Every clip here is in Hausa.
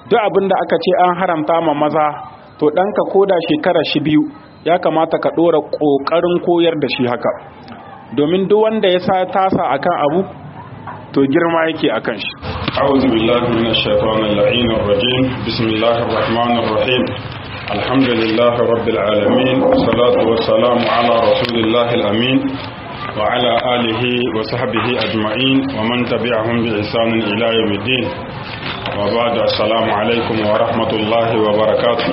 duk abin da aka ce an haramta ma maza to ɗanka koda shekara shi biyu ya kamata ka ɗora ƙoƙarin koyar da shi haka domin duk wanda ya sa tasa akan abu to girma yake akan shi أعوذ بالله من الشيطان اللعين الرجيم بسم الله الرحمن الرحيم الحمد لله رب العالمين والصلاة والسلام على رسول الله الأمين وعلى آله وصحبه أجمعين ومن تبعهم بإحسان إلى يوم الدين وبعد السلام عليكم ورحمة الله وبركاته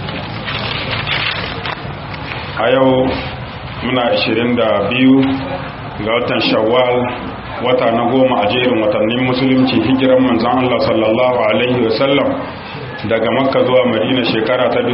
أيو منا 22 ga watan shawwal wata na goma a jerin watannin musulunci hijiran manzan Allah sallallahu alaihi wasallam daga makka zuwa madina shekara ta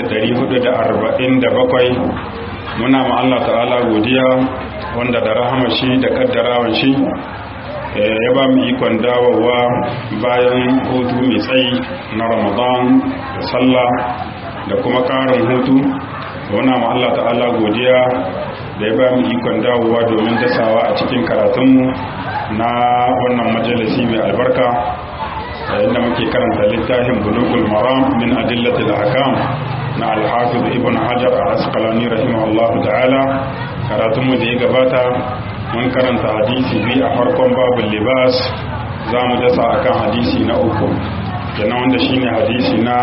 1447 muna ma Allah ta'ala godiya wanda da rahama shi da kaddarawan shi ya ba mu ikon dawowa bayan hutu mai tsayi na ramadan da sallah da kuma karin hutu muna ma Allah ta'ala godiya da ya ba mu ikon dawowa domin dasawa a cikin karatunmu na wannan majalisi mai albarka inda muke karanta littafin bulugul maram min adillatil ahkam na al-hafiz ibn hajar al-asqalani rahimahullah ta'ala karatunmu da ya gabata mun karanta hadisi biyu a farkon babul libas za mu dasa akan hadisi na uku kenan wanda shine hadisi na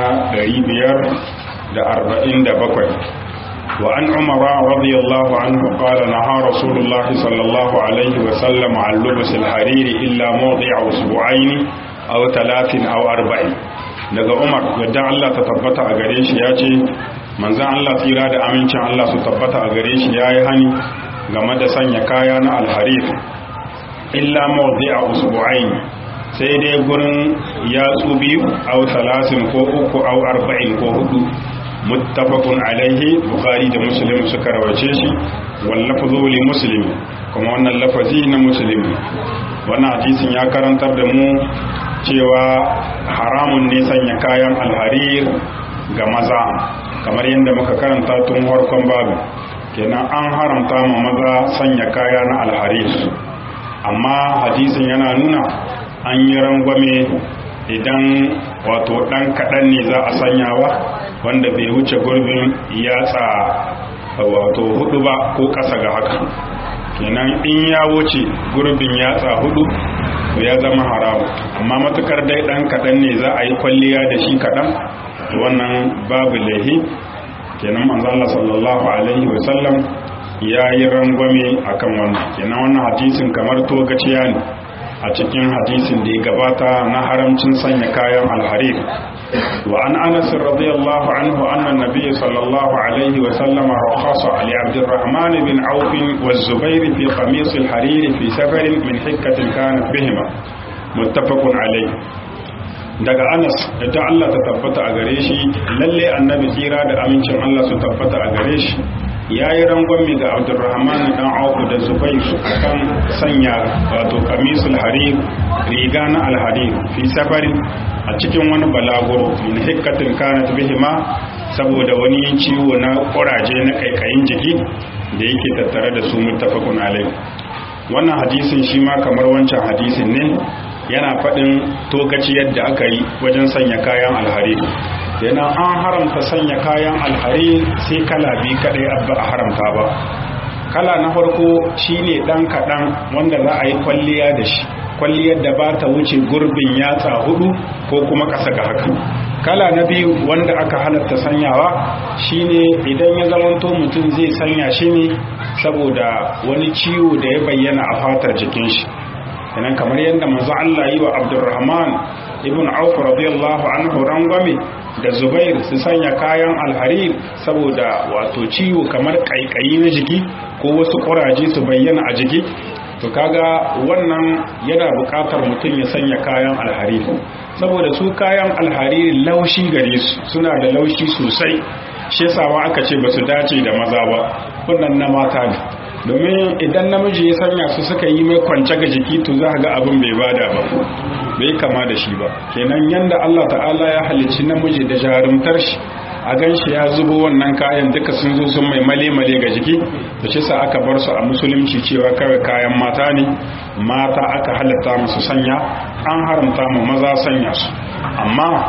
547 وعن عمر رضي الله عنه قال نهى رسول الله صلى الله عليه وسلم عن لبس الحرير إلا موضع أسبوعين أو ثلاث أو أربعين daga Umar yadda Allah ta tabbata a gare shi ya ce manzan Allah tsira da amincin Allah su tabbata a gare shi ya yi hani game da sanya kaya na alharif illa mawdi a usbu'ain sai dai gurin yatsu biyu au talatin ko uku au arba'in ko hudu muttafaqun alaihi bukhari da muslim suka rawace shi wal lafzu li muslim kuma wannan lafazi na muslim wannan hadisin ya karantar da mu cewa haramun ne sanya kayan alharir ga maza kamar yadda muka karanta tun farkon babu kenan an haramta ma maza sanya kaya na alharir amma hadisin yana nuna an yi rangwame idan wato ɗan kaɗan ne za a sanyawa wanda bai wuce gurbin yatsa wato hudu ba ko ƙasa ga haka kenan in ya wuce gurbin yatsa hudu to ya zama haramu amma matukar dai ɗan kaɗan ne za a yi kwalliya da shi kaɗan wannan babu laihi kenan manzala sallallahu alaihi wasallam ya yi rangwame akan wannan kenan wannan hadisin kamar togaciya ne a cikin hadisin da ya gabata na haramcin sanya kayan alharir wa an anas radiyallahu anhu anna nabiy sallallahu alaihi wa sallam rakhasa li abdurrahman bin auf wa zubair fi qamis alharir fi safar min hikkatin kanat bihima muttafaqun alayhi daga anas da Allah ta tabbata a gare shi lalle annabi tsira da amincin Allah su tabbata a gare shi ya yi rangwami ga abdurrahman dan auku da zubai akan sanya wato kamisul harir riga na alharir fi safari a cikin wani balaguro min hikkatin kanat bihima saboda wani ciwo na kuraje na kaikayin jiki da yake tattare da su muttafaqun alai wannan hadisin shi ma kamar wancan hadisin ne yana faɗin tokaci yadda aka yi wajen sanya kayan alharir yana an haramta sanya kayan alhari sai kala biyu kadai abba a haramta ba kala na farko shine dan kadan wanda za a yi kwalliya da shi kwalliyar da ba ta wuce gurbin yatsa hudu ko kuma kasa ga haka kala na biyu wanda aka halatta sanyawa shine idan ya zamanto mutum zai sanya shi ne saboda wani ciwo da ya bayyana a fatar jikin shi kenan kamar yadda manzo Allah yi wa Abdurrahman ibn Auf radiyallahu anhu rangwame da Zubair su sanya kayan alharir saboda wato ciwo kamar kaikayi na jiki ko wasu kuraje su bayyana a jiki to kaga wannan yana buƙatar mutum ya sanya kayan alharir saboda su kayan alharir laushi gare su suna da laushi sosai shi yasa aka ce ba su dace da maza ba wannan na mata ne domin idan namiji ya sanya su suka yi mai kwance ga jiki to za ga abin bai bada ba bai kama da shi ba kenan yanda Allah ta'ala ya halicci namiji da jarumtar shi a gan shi ya zubo wannan kayan duka sun zo sun mai male-male ga jiki da shi sa aka bar su a musulunci cewa kawai kayan mata ne mata aka halatta musu sanya an haramta mu maza sanya su amma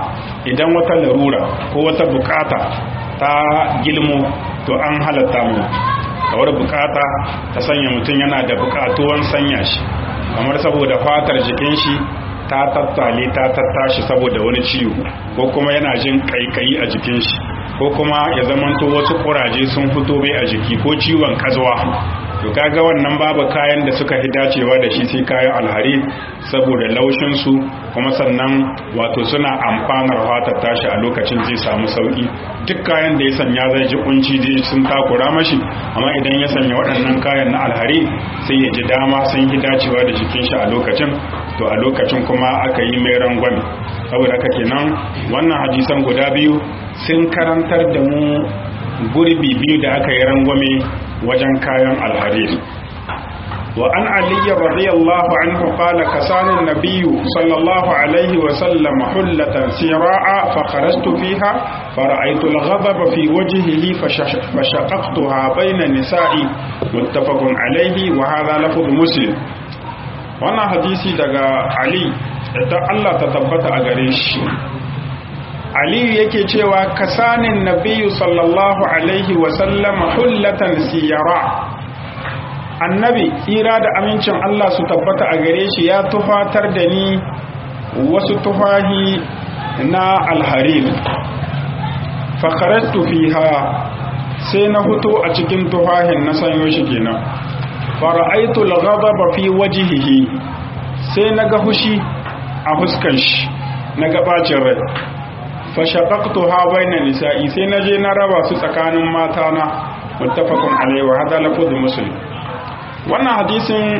idan wata larura ko wata bukata ta gilmo to an halatta mu kawar bukata ta sanya mutum yana da bukatuwan sanya shi kamar saboda fatar jikin shi ta tattale ta tattashi saboda wani ciwo ko kuma yana jin kaikayi a jikin shi ko kuma ya zamanto wasu kuraje sun fito bai a jiki ko ciwon kazuwa to kaga wannan babu kayan da suka fi dacewa da shi sai kayan alhari saboda laushin su kuma sannan wato suna amfanar fatar tashi a lokacin zai samu sauki duk kayan da ya sanya zai ji kunci zai sun takura mashi amma idan ya sanya waɗannan kayan na alhari sai ya ji dama sun fi dacewa da jikin shi a lokacin to a lokacin kuma aka yi mai rangwame saboda haka kenan wannan hadisan guda biyu sun karantar da mu gurbi biyu da aka yi rangwame wajen kayan alhariri wa an aliyu radiyallahu anhu qala kasana nabiyyu sallallahu alaihi wa sallam hullatan sira'a fa kharajtu fiha fara'aytu al-ghadaba fi wajhihi fashaqaqtuha bayna nisa'i muttafaqun alaihi wa hadha lafz muslim wannan hadisi daga ali da Allah ta tabbata a gare shi aliyu yake cewa kasanin nabiyu sallallahu alaihi wasallam hullatan siyara annabi tsira da amincin Allah su tabbata a gare shi ya tufatar da ni wasu tufahi na alharir fakaratu fiha sai na hutu a cikin tufahin na sanyo shi kenan fara'aitu al-ghadaba fi wajhihi sai naga hushi a fuskan shi naga bacin rai fashaqaqtu ha baina nisa'i sai naje na raba su tsakanin mata na muttafaqun alayhi wa hada lafuz muslim wannan hadisin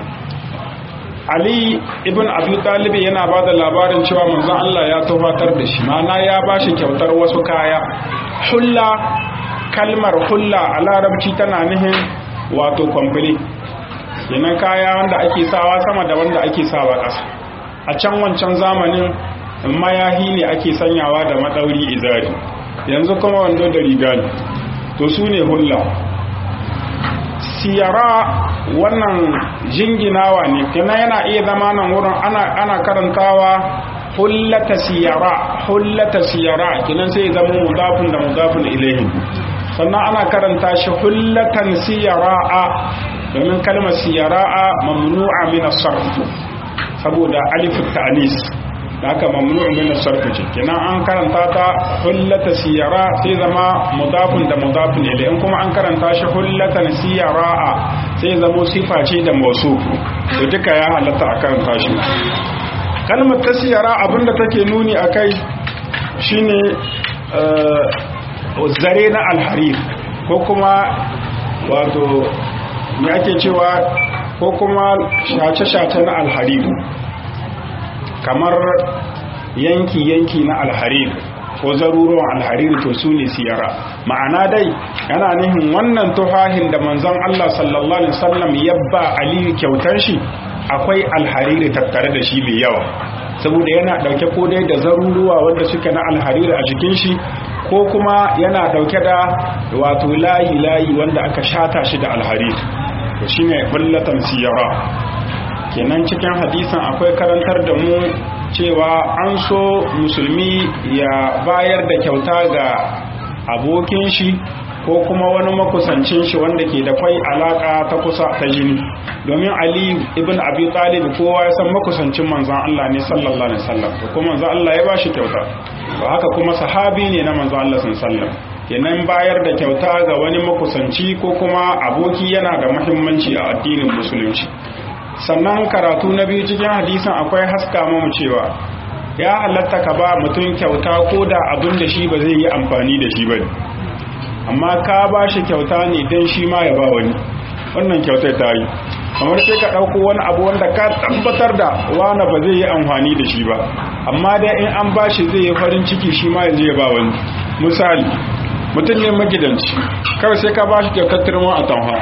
Ali ibn Abi Talib yana ba da labarin cewa manzon Allah ya tufatar da shi mana ya bashi kyautar wasu kaya hulla kalmar hulla a larabci tana nihin wato kwamfili kenan kaya wanda ake sawa sama da wanda ake sawa ƙasa a can wancan zamanin mayahi ne ake sanyawa da maɗauri izari yanzu kuma wando da riga ne to su ne hulla siyara wannan jinginawa ne kenan yana iya zama nan wurin ana karantawa hullata siyara hullata siyara kenan sai zama mudafin da mudafin ilaihi sannan ana karanta shi hullatan siyara'a domin kalmar siyara'a mamnu'a min as-sarf saboda alif ta'nis haka mamnu'u min as-sarf ce kenan an karanta ta hullata siyara sai zama mudafun da mudafun ilayhi in kuma an karanta shi hullatan siyara'a sai zama sifa ce da mawsuf to duka ya halatta a karanta shi kalmar ta siyara abinda take nuni akai shine zare na alharir ko kuma wato me ake cewa ko kuma shace-shace na alharir kamar yanki-yanki na alharir ko zaruruwan alharir to su ne siyara ma'ana dai yana nihin wannan tufahin da manzon Allah sallallahu alaihi wasallam yabba aliyu kyautar shi akwai alhariri tattare da shi mai yawa saboda yana dauke ko dai da zaruruwa wanda suke na alhariri a jikin shi ko kuma yana dauke da wato layi layi wanda aka shata shi da alhariri to shine bullatan siyara kenan cikin hadisan akwai karantar da mu cewa an so musulmi ya bayar da kyauta ga abokin shi ko kuma wani makusancin shi wanda ke da kwai alaka ta kusa ta jini domin ali ibn abi talib kowa ya san makusancin manzon Allah ne sallallahu alaihi wasallam ko kuma manzon Allah ya bashi kyauta ba haka kuma sahabi ne na manzon Allah sallallahu alaihi wasallam kenan bayar da kyauta ga wani makusanci ko kuma aboki yana da muhimmanci a addinin musulunci sannan karatu na biyu cikin hadisin akwai haska mamu cewa ya halatta ka ba mutum kyauta ko da abin da shi ba zai yi amfani da shi ba ne amma ka ba shi kyauta ne don shi ma ya ba wani wannan kyautar ta yi kamar sai ka ɗauko wani abu wanda ka tabbatar da wani ba zai yi amfani da shi ba amma dai in an ba shi zai yi farin ciki shi ma ya ya ba wani misali mutum ne magidanci kawai sai ka ba shi kyautar turma a tanha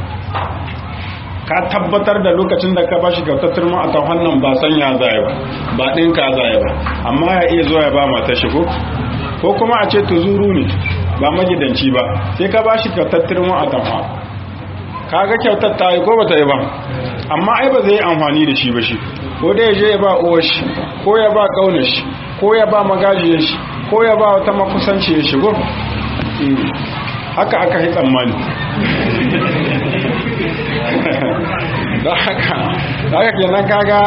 ka tabbatar da lokacin da ka ba shi kyautar turma a tanhan nan ba sanya zaya ba ba ɗinka zaya ba amma ya iya zuwa ya ba mata shigo ko kuma a ce tuzuru ne ba magidanci ba sai ka ba shi kyautar turma a tanha kaga kyautar ta yi ko ba ta yi ba amma ai ba zai yi amfani da shi ba shi ko da ya je ya ba uwar shi ko ya ba kaunar shi ko ya ba magajiyar shi ko ya ba wata makusanci ya shigo haka aka yi tsammani don haka haka kenan kaga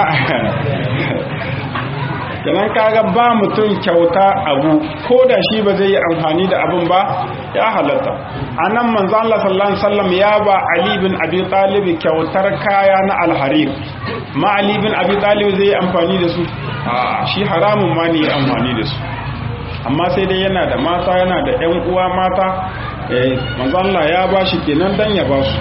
kenan kaga ba mutum kyauta abu ko da shi ba zai yi amfani da abin ba ya halatta a nan manzo Allah sallallahu alaihi wasallam ya ba Ali bin Abi Talib kyautar kaya na alharir ma Ali bin Abi Talib zai yi amfani da su a shi haramun ma ne amfani da su amma sai dai yana da mata yana da ƴan uwa mata eh manzo Allah ya ba shi kenan dan ya ba su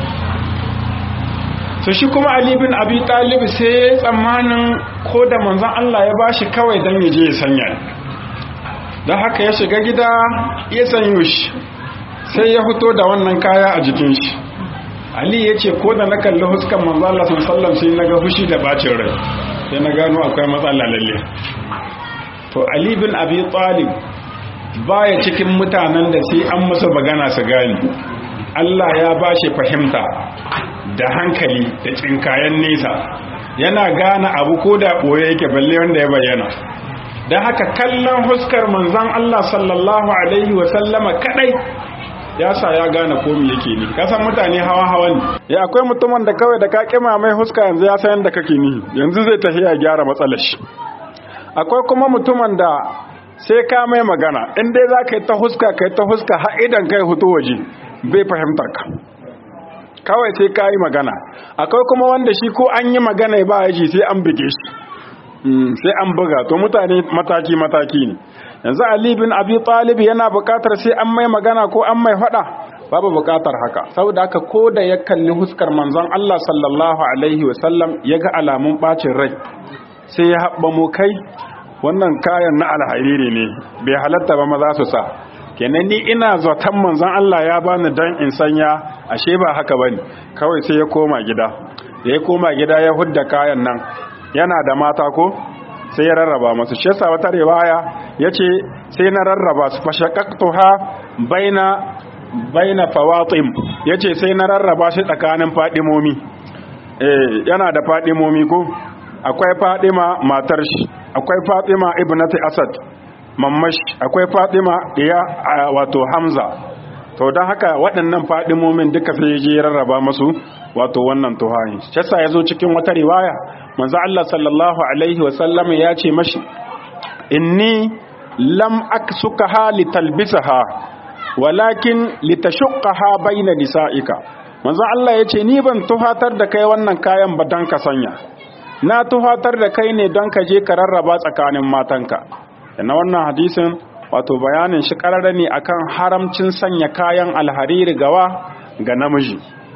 so shi kuma Ali bin Abi Talib sai tsammanin ko da manzon Allah ya bashi kawai dan ya je ya sanya dan haka ya shiga gida ya sanyo shi sai ya fito da wannan kaya a jikin shi Ali ya ce ko da na kalli huskan manzon Allah sallallahu sai na ga fushi da bacin rai sai na gano akwai matsala lalle to Ali bin Abi Talib baya cikin mutanen da sai an musu magana su gani Allah ya bashi fahimta da hankali da cinkayen nesa yana gane abu ko da ɓoye yake balle wanda ya bayyana don haka kallon huskar manzan Allah sallallahu Alaihi wasallama kadai ya sa ya gane komi yake ni kasan mutane hawa hawa ne ya akwai mutumin da kawai da ka kima mai huska yanzu ya san yadda kake ni yanzu zai tafi ya gyara matsalar shi akwai kuma mutumin da sai ka mai magana in dai za ka yi ta huska ka yi ta huska har idan kai hutu waje bai fahimtar ka kawai sai ka yi magana akwai kuma wanda shi ko an yi magana ba ya ji sai an buge shi sai an buga to mutane mataki-mataki ne yanzu ali bin abi talib yana bukatar sai an mai magana ko an mai fada babu bukatar haka saboda haka ko da ya kalli huskar manzon Allah sallallahu alaihi wasallam ya ga alamun bacin rai sai ya haɓa mu kai wannan kayan na alhariri ne bai halatta ba maza su sa kenan ni ina zaton manzon Allah ya bani dan in sanya ashe ba haka bane kawai sai ya koma gida da ya koma gida ya hudda kayan nan yana da mata ko sai ya rarraba masu shi yasa wata riwaya yace sai na rarraba su fashaqaqtuha baina baina fawatim yace sai na rarraba shi tsakanin fadimomi eh yana da fadimomi ko akwai fadima matar shi akwai fatima ibnati asad mammash akwai fatima iya wato hamza to don haka waɗannan fadimomin duka sai je rarraba masu wato wannan tuhahi shasa ya zo cikin wata riwaya manzo Allah sallallahu alaihi wasallam ya ce mashi inni lam aksukaha litalbisaha walakin litashqaha baina nisa'ika manzo Allah ya ce ni ban tuhatar da kai wannan kayan ba dan ka sanya na tuhatar da kai ne don ka je ka rarraba tsakanin matanka na wannan hadisin wato bayanin shi karara ne akan haramcin sanya kayan alhariri gawa ga namiji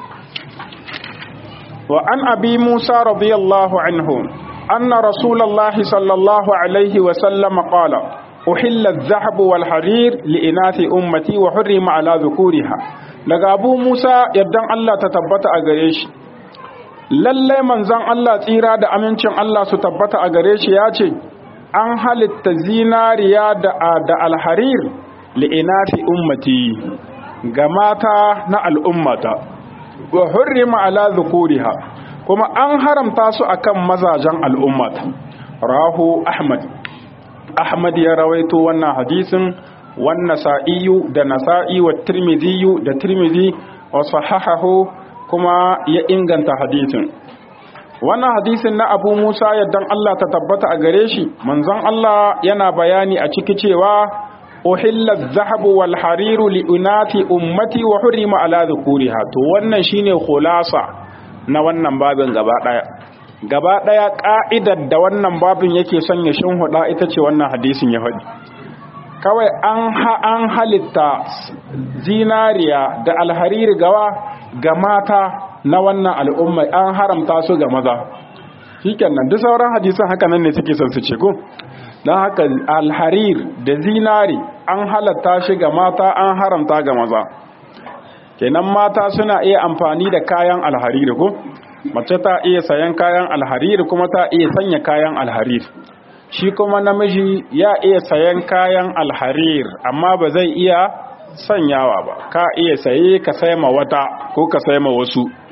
wa an abi musa radiyallahu anhu anna rasulullahi sallallahu alaihi wa sallam qala uhilla adh-dhahab wal harir li inathi ummati wa hurrima ala dhukuriha daga abu musa yaddan Allah ta tabbata a gare shi lallai manzon Allah tsira da amincin Allah su tabbata a gare shi ya ce an halitta zinariya da, da alharir li'inati ummati ga mata na al'ummata wa hurrima ala dhukuriha kuma an haramta su akan mazajen al'ummata rahu ahmad ahmad ya rawaito wannan hadisin wan nasa'iyu da nasa'i wa tirmidhiyu da tirmidhi wa sahahahu kuma ya inganta hadisin wannan hadisin na abu musa yadda Allah ta tabbata a gare shi manzon Allah yana bayani a ciki cewa uhilla zahabu wal hariru li unati ummati wa hurima ala dhukuriha to wannan shine khulasa na wannan babin gaba daya gaba daya ka'idar da wannan babin yake son ya shinhuda ita ce wannan hadisin ya faɗi kawai an ha an halitta zinariya da alhariri gawa ga mata na wannan al'umma an haramta su ga maza shikenan duk sauran hadisan haka nan ne suke son su ce ko don haka alharir da zinari an halatta shi ga mata an haramta ga maza kenan mata suna iya amfani da kayan alharir ko mace ta iya sayan kayan alharir kuma ta iya sanya kayan alharir shi kuma namiji ya iya sayan kayan alharir amma ba zai iya sanyawa ba ka iya saye ka sai ma wata ko ka sai ma wasu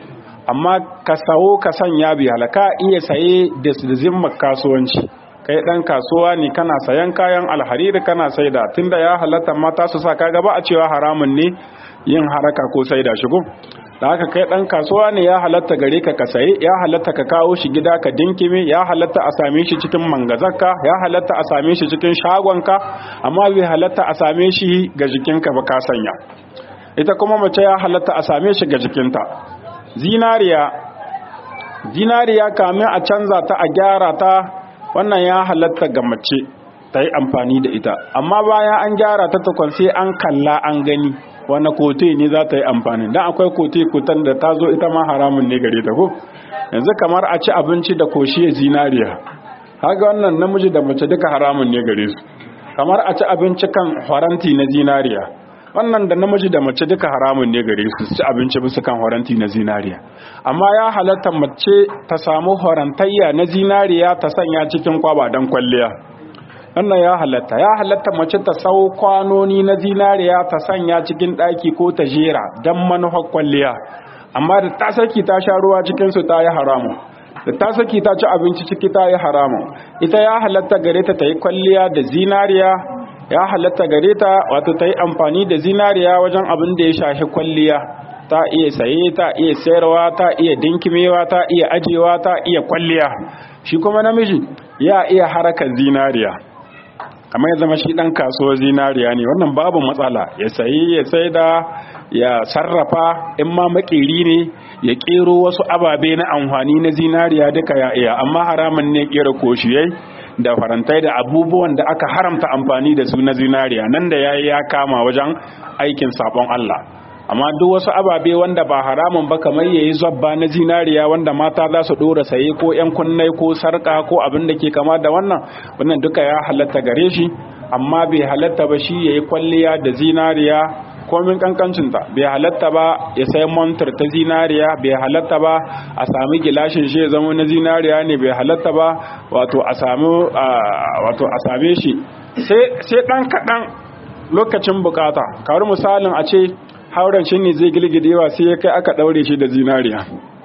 amma ka sawo ka sanya bi halaka iya saye da zimmar kasuwanci kai dan kasuwa ne kana sayan kayan alhariri kana saida tunda ya halatta mata su sa kaga ba a cewa haramun ne yin haraka ko saida shi ko da haka kai dan kasuwa ne ya halatta gare ka ka saye ya halatta ka kawo shi gida ka dinkime ya halatta a same shi cikin mangazarka ya halatta a same shi cikin shagonka amma bai halatta a same shi ga jikinka ba ka sanya ita kuma mace ya halatta a same shi ga jikinta zinariya zinariya kamin a canza ta a gyara ta wannan ya halatta ga mace ta yi amfani da ita amma bayan an gyara ta tukun sai an kalla an gani wani kote ne za ta yi amfani don akwai kote kutan da ta zo ita ma haramun ne gare ta ko yanzu kamar a ci abinci da koshiya zinariya haka wannan namiji da mace duka haramun ne gare su kamar a ci abinci kan faranti na zinariya wannan da namiji da mace duka haramun ne gare su ci abinci bisa kan horanti na zinariya amma ya halatta mace ta samu horantayya na zinariya ta sanya cikin kwaba don kwalliya wannan ya halatta ya halatta mace ta sau kwanoni na zinariya ta sanya cikin ɗaki ko ta jera don manufar kwalliya amma da ta saki ta sha ruwa cikinsu ta yi haramu da ta saki ta ci abinci ciki ta yi haramu ita ya halatta gare ta ta yi kwalliya da zinariya ya halatta gare ta wato ta yi amfani da zinariya wajen abin da ya shafi kwalliya ta iya saye ta iya sayarwa ta iya dinkimewa ta iya ajewa ta iya kwalliya shi kuma namiji ya iya harakar zinariya kamar ya zama shi dan kasuwar zinariya ne wannan babu matsala ya sayi ya sai da ya sarrafa in ma makeri ne ya kero wasu ababe na amfani na zinariya duka ya iya amma haramun ne kera koshiyai da farantai da abubuwan da aka haramta amfani da su na zinariya nan da yayi ya kama wajen aikin sabon Allah amma duk wasu ababe wanda ba haramun ba kamar yayi zabba na zinariya wanda mata za su dora saye ko yan kunnai ko sarka ko abin da ke kama da wannan wannan duka ya halatta gare shi amma bai halatta ba shi yayi kwalliya da zinariya komin kankancinta bai halatta ba ya sai montar ta zinariya bai halatta ba a sami gilashin shi ya zama na zinariya ne bai halatta ba wato a sami wato a same shi sai dan kadan lokacin bukata kawar misalin a ce hauren shi ne zai gilgidewa sai ya kai aka daure shi da zinariya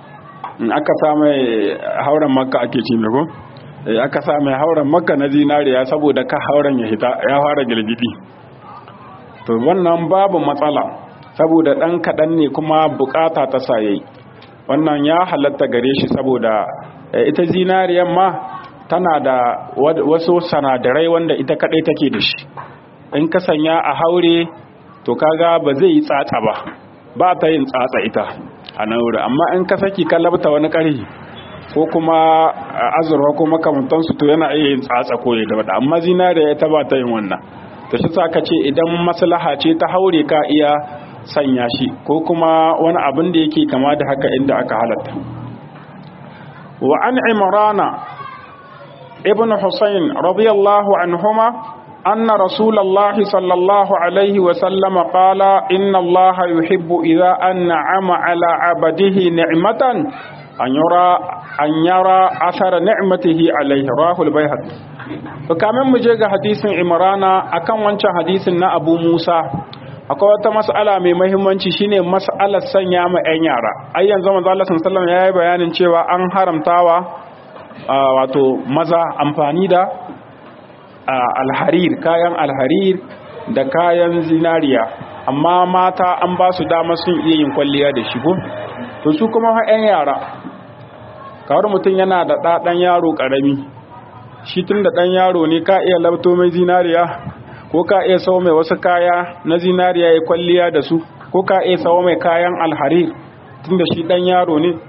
in aka sa mai hauren makka ake ci ko aka sa mai hauren makka na zinariya saboda ka hauren ya hita ya fara gilgidi to wannan babu matsala saboda ɗan kaɗan ne kuma bukata ta saye wannan ya halatta gare shi saboda ita zinariyan ma tana da wasu sanadarai wanda ita kaɗai take da shi in ka sanya a haure to kaga ba zai yi tsatsa ba ba ta yin tsatsa ita a nan wuri amma in ka saki ka labta wani ƙarfi ko kuma azurwa ko makamantansu to yana iya yin tsatsa ko ya gaba amma zinariya ita ba ta yin wannan to shi sa ka ce idan maslaha ce ta haure ka iya sanya shi ko kuma wani abin da yake kama da haka inda aka halatta wa an imrana ibn husayn radiyallahu anhuma anna rasulullahi sallallahu alaihi wa sallam qala inna allaha yuhibbu idha an'ama ala abadihi ni'matan an yara an yara athara ni'matihi alayhi rahul bayhaqi to kamin mu je ga hadisin imrana akan wancan hadisin na abu musa akwai wata mas'ala mai muhimmanci shine mas'alar sanya ma yan yara ai yanzu manzo Allah sallallahu alaihi wasallam yayi bayanin cewa an haramtawa wato maza amfani da alharir kayan alharir da kayan zinariya amma mata an ba su dama sun iya yin kwalliya da shigo to su kuma yan yara kawar mutum yana da ɗaɗan yaro ƙarami shi tun da ɗan yaro ne ka iya labto mai zinariya ko ka iya sau mai wasu kaya na zinariya ya kwalliya da su ko ka iya sau mai kayan alharir tun da shi ɗan yaro ne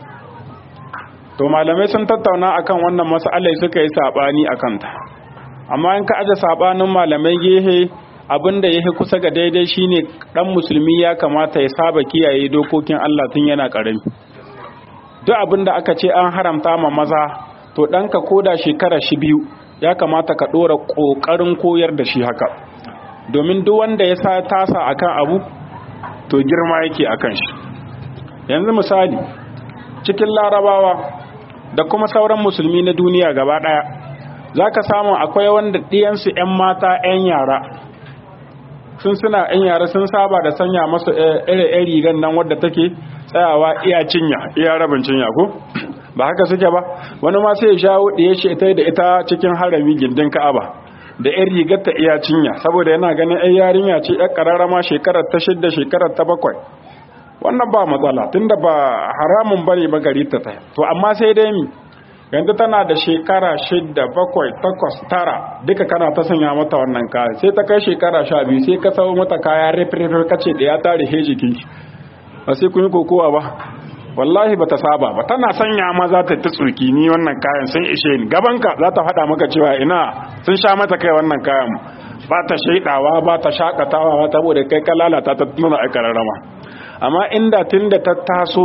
to malamai sun tattauna akan wannan mas'alai suka yi saɓani a kanta amma in ka aje saɓanin malamai gehe abin da ya kusa ga daidai shine ɗan musulmi ya kamata ya saba kiyaye dokokin Allah tun yana ƙarami duk abin da aka ce an haramta ma maza to ɗanka ko da shekara shi biyu ya kamata ka ɗora ƙoƙarin koyar da shi haka domin duk wanda ya sa tasa akan abu to girma yake akan shi yanzu misali cikin larabawa da kuma sauran musulmi na duniya gaba ɗaya za ka samu akwai wanda ɗiyansu 'yan mata 'yan yara sun suna yan yara sun saba da sanya masu ire rigan nan wadda take tsayawa iya cinya iya rabin cinya ko ba haka suke ba wani ma sai ya shawo ɗaya shi ita da ita cikin harami gindin ka'aba da yan rigar ta iya cinya saboda yana ganin yan yarinya ce yan kararrama shekarar ta shidda shekarar ta bakwai wannan ba matsala tunda ba haramun bane ba gari ta ta to amma sai dai mi yanzu tana da shekara shidda bakwai takwas tara duka kana ta sanya mata wannan kaya sai ta kai shekara sha biyu sai ka sau mata kaya rifirifir kace da ya tare he jikin ba sai kun yi kokowa ba wallahi bata saba ba tana sanya ma za ta ta tsurki ni wannan kayan sun ishe ni gabanka za ta faɗa maka cewa ina sun sha mata kai wannan kayan ba ta shaidawa ba ta shakatawa ba saboda kai ka lalata ta nuna aikararrama amma inda tun da ta taso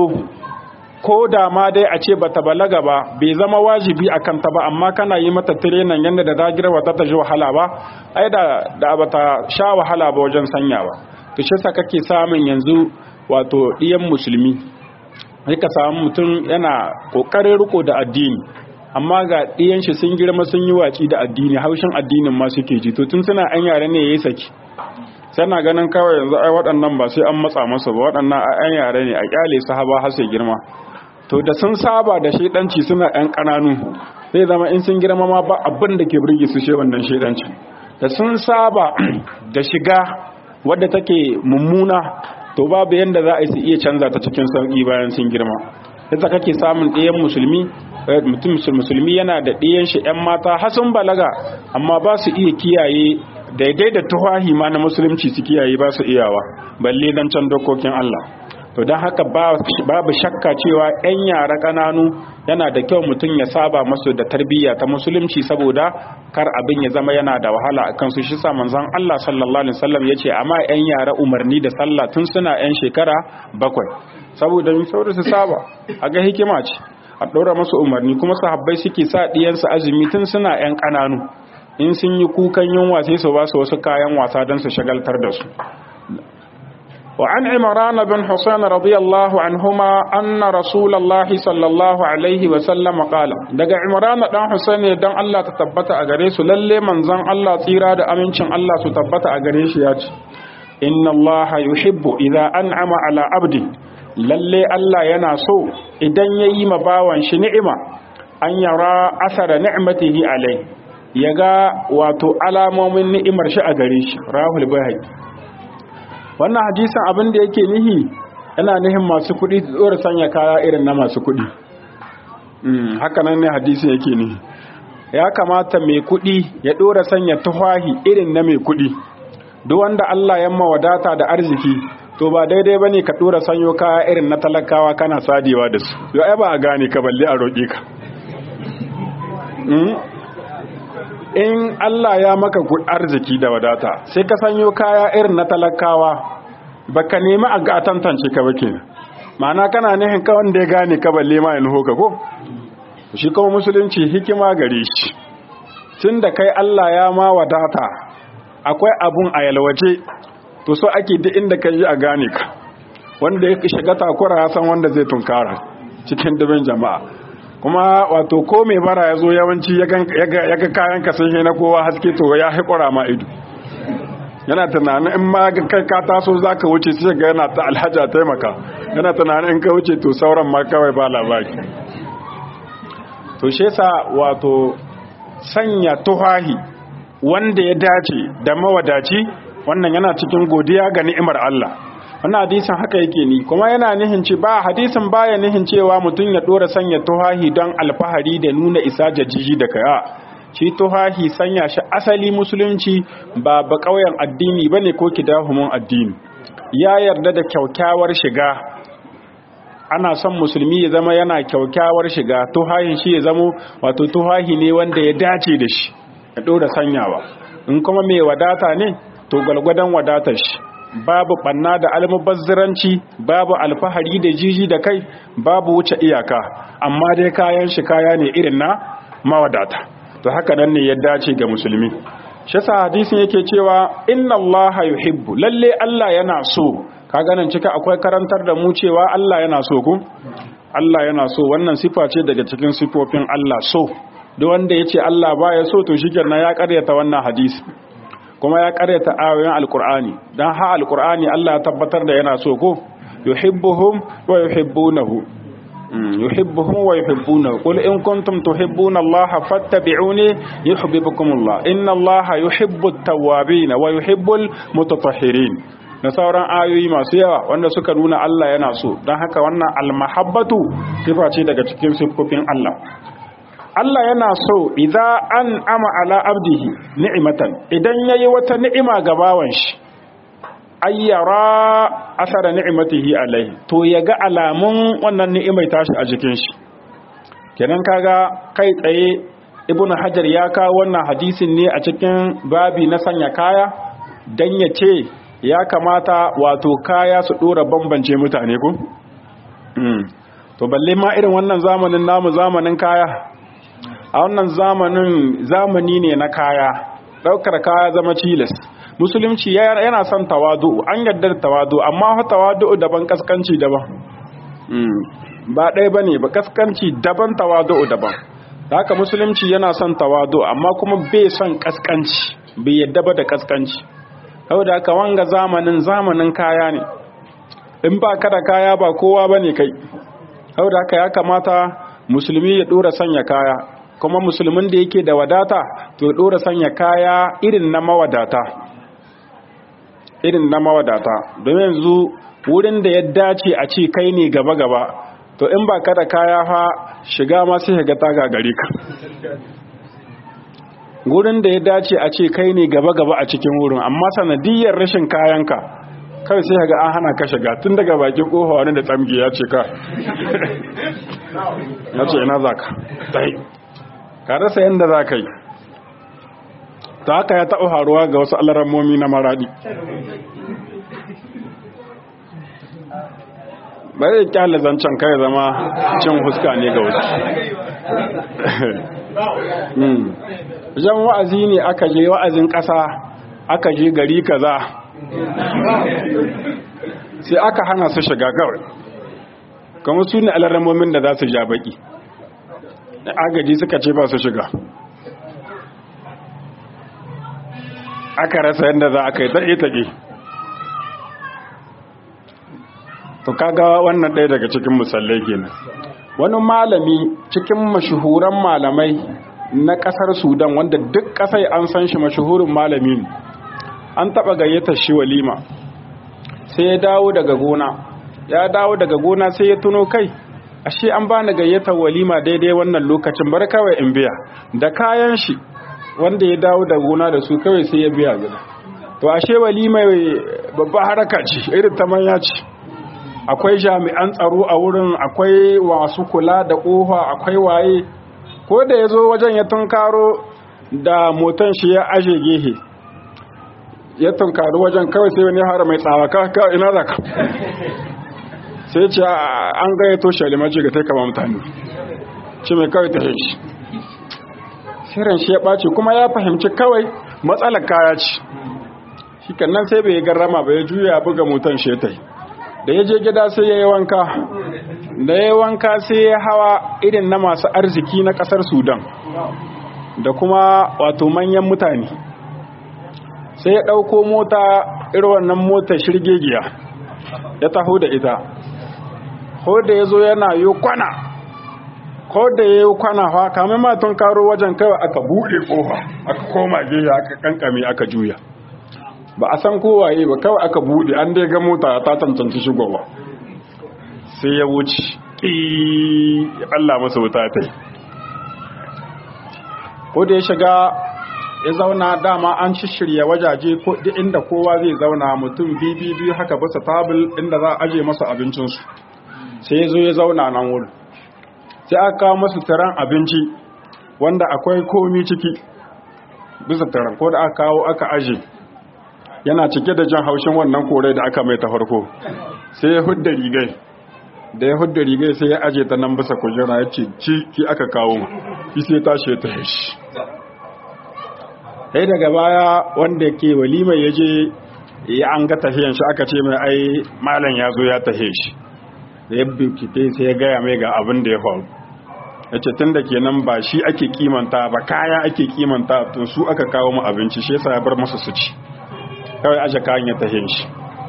ko da ma dai a ce bata balaga ba bai zama wajibi a kanta ba amma kana yi mata tirenan yadda da ta girma ta ta ji wahala ba ai da da bata sha wahala ba wajen sanyawa to shi sa kake samun yanzu wato ɗiyan musulmi sai ka samu mutum yana kokarin riko da addini amma ga ɗiyan shi sun girma sun yi waci da addini haushin addinin ma suke ji to tun suna an yare ne yayi saki sai na ganin kawai yanzu ai waɗannan ba sai an matsa masa ba waɗannan an yare ne a kyale sahaba har sai girma to da sun saba da shedanci suna ɗan ƙananu zai zama in sun girma ma ba abin da ke burge su she wannan shedanci da sun saba da shiga wadda take mummuna to babu yanda za a yi su iya canza ta cikin sauƙi bayan sun girma yadda kake samun ɗayan musulmi mutum musulmi yana da ɗayan shi 'yan mata har sun balaga amma ba su iya kiyaye daidai da tuhahi ma na musulunci su kiyaye ba su iyawa balle dan can dokokin Allah to don haka babu shakka cewa 'yan yara ƙananu yana da kyau mutum ya saba masu da tarbiyya ta musulunci saboda kar abin ya zama yana da wahala a kansu shi sa manzon Allah sallallahu alaihi wasallam yace amma 'yan yara umarni da sallah tun suna 'yan shekara bakwai saboda min saboda su saba a ga hikima ce a ɗora masu umarni kuma sahabbai suke sa ɗiyansu azumi tun suna 'yan ƙananu in sun yi kukan yunwa sai su ba su wasu kayan wasa don su shagaltar da su وعن عمران بن حسين رضي الله عنهما أن رسول الله صلى الله عليه وسلم قال دقى عمران بن حسين دان الله تتبت أغريس للي من زن الله تيرا دا أمنشن الله تتبت أغريس ياج إن الله يحب إذا أنعم على عبد للي الله يناسو إذن ييم باوان شنعمة أن يرى أثر نعمته عليه يغا واتو alamomin ni'imar shi a gare shi rahul bayhaqi wannan hadisin abin da yake nihi yana nihin masu kuɗi tsora sanya kaya irin na masu kuɗi haka nan ne hadisin yake nihi ya kamata mai kuɗi ya ɗora sanya tufahi irin na mai kuɗi duk wanda Allah ya wadata da arziki to ba daidai bane ka ɗora sanyo kaya irin na talakawa kana sadewa da su yau ai ba a gane ka balle a roƙe ka in Allah ya maka arziki da wadata sai ka sanyo kaya irin na talakawa baka nemi a ga tantance ka bake ma'ana kana nihin ka wanda ya gane ka balle ma in hoka ko shi kuma musulunci hikima gare shi tun da kai Allah ya ma wadata akwai abun a yalwace to so ake duk inda ka yi a gane ka wanda ya shiga takura ya san wanda zai tunkara cikin dubin jama'a kuma wato ko mai bara ya zo yawanci ya ga kayan ka sun na kowa haske to ya haƙura ma ido yana tunanin in ma kai ka taso za ka wuce sai ga yana ta alhaja taimaka yana tunanin in ka wuce to sauran ma kawai ba labari to shi sa wato sanya tuhahi wanda ya dace da mawadaci wannan yana cikin godiya ga ni'imar Allah wannan hadisin haka yake ni kuma yana nihin ce ba hadisin baya nihin cewa mutum ya dora sanya tuhahi don alfahari da nuna isa jajiji da kaya shi tuhahi sanya shi asali musulunci ba ba ƙauyen addini bane ko kidahumun addini ya yarda da kyaukyawar shiga ana son musulmi ya zama yana kyaukyawar shiga tuhahin shi ya zama wato tuhahi ne wanda ya dace da shi ya dora sanyawa in kuma mai wadata ne to gwalgwadon wadatar shi babu banna da almubazziranci babu alfahari da jiji da kai babu wuce iyaka amma dai kayan shi kaya ne irin na mawadata to haka nan ne ya dace ga musulmi shi sa hadisin yake cewa inna allaha yuhibbu lalle Allah yana so ka ganin cika akwai karantar da mu cewa Allah yana so ku Allah yana so wannan sifa ce daga cikin sifofin Allah so duk wanda yace Allah baya so to shikenan ya karyata wannan hadisi kuma ya karyata ayoyin alkur'ani dan ha alkur'ani Allah ya tabbatar da yana so ko yuhibbuhum wa yuhibbunahu yuhibbuhum wa yuhibbunahu qul in kuntum tuhibbuna Allah fattabi'uni yuhibbukum Allah inna Allah yuhibbu at-tawwabin wa yuhibbul mutatahhirin da sauran ayoyi masu yawa wanda suka nuna Allah yana so don haka wannan almahabbatu sifa ce daga cikin siffofin Allah Allah yana so idza an ama ala abdihi ni'matan idan yayi wata ni'ima ga bawan shi ayyara asara ni'matihi alaihi to yaga alamun wannan ni'imai tashi a jikin shi kenan kaga kai tsaye ibnu hajar ya kawo wannan hadisin ne a cikin babi na sanya kaya dan ya ce ya kamata wato kaya su dora bambance mutane ko to balle ma irin wannan zamanin namu zamanin kaya a wannan zamanin zamani ne na kaya daukar kaya zama cilis musulunci yana son tawadu an yarda da tawadu amma fa tawadu daban kaskanci daban ba ɗaya bane ba kaskanci daban tawadu daban haka musulunci yana son tawadu amma kuma bai son kaskanci bai yadda ba da kaskanci saboda haka wanga zamanin zamanin kaya ne in ba ka da kaya ba kowa bane kai saboda haka ya kamata musulmi ya dora sanya kaya kuma musulmin da yake da wadata to dora sanya kaya irin na mawadata irin na mawadata don yanzu wurin da ya dace a ce kai ne gaba-gaba to in ba ka da kaya fa shiga ma sai ga ta gagare ka gurin da ya dace a ce kai ne gaba-gaba a cikin wurin amma sanadiyar rashin kayanka kai sai ga an hana ka shiga tun daga bakin kofa wani da tsamgi ya ce ka ya ce ina za ka ka rasa yadda za ka yi ta haka ya taɓa faruwa ga wasu alarammomi na maradi ba zai kyale zancen kai zama cin huska ne ga wasu jan wa'azi ne aka je wa'azin ƙasa aka je gari kaza sai aka hana su shiga kawai kuma su ne alarammomin da za su ja baki agaji suka ce ba su shiga aka rasa yadda za a kai taƙe-taƙe to kaga wannan ɗaya daga cikin musallai kenan wani malami cikin mashahuran malamai na ƙasar sudan wanda duk ƙasai an san shi mashahurin malami ne an taɓa gayyatar shi walima sai ya dawo daga gona ya dawo daga gona sai ya tuno kai ashe an bani gayyatar walima daidai wannan lokacin bar kawai in biya da kayan shi wanda ya dawo da gona da su kawai sai ya biya gida to ashe walima babba haraka ce irin ta manya ce akwai jami'an tsaro a wurin akwai wasu kula da ƙofa akwai waye ko da ya zo wajen ya tunkaro da motan shi ya aje gehe ya tunkaro wajen kawai sai wani hara mai tsawa ka ina za ka sai ce an gayyato shi alimaci ga taika ba mutane shi mai kawai ta shi shirin shi ya ɓace kuma ya fahimci kawai matsalar kaya ce shi kannan sai bai garrama ba ya juya buga motan shi ta da ya je gida sai ya yi wanka da ya yi wanka sai ya hawa irin na masu arziki na ƙasar sudan da kuma wato manyan mutane sai ya ɗauko mota irin wannan mota shirgegiya ya taho da ita ko da ya zo yana yi kwana ko da ya yi kwana fa kamar matan karo wajen kawai aka buɗe ƙofa aka koma geya aka kankame aka juya ba a san kowaye ba kawai aka buɗe an dai ga mota ta cancanci shigowa sai ya wuce ƙi ya ɓalla masa wuta ta yi ko da ya shiga ya zauna dama an shirya wajaje ko duk inda kowa zai zauna mutum biyu biyu haka basa tabil inda za a aje masa abincinsu sai ya zo ya zauna nan wurin sai aka kawo masu taron abinci wanda akwai komi ciki bisa taron ko da aka kawo aka aje yana cike da jan haushin wannan kore da aka mai ta farko sai ya hudda rigai da ya hudda rigai sai ya aje ta nan bisa kujera ya ce ci ki aka kawo shi sai tashi ya tahe shi sai daga baya wanda ke walimai ya je ya an ga tafiyan shi aka ce mai ai malam ya zo ya tahe shi da ya binkite sai ya gaya mai ga abin da ya faru ya ce tun da kenan ba shi ake kimanta ba kaya ake kimanta to su aka kawo mu abinci shi yasa ya bar masa su ci kawai aje kayan ya tahe shi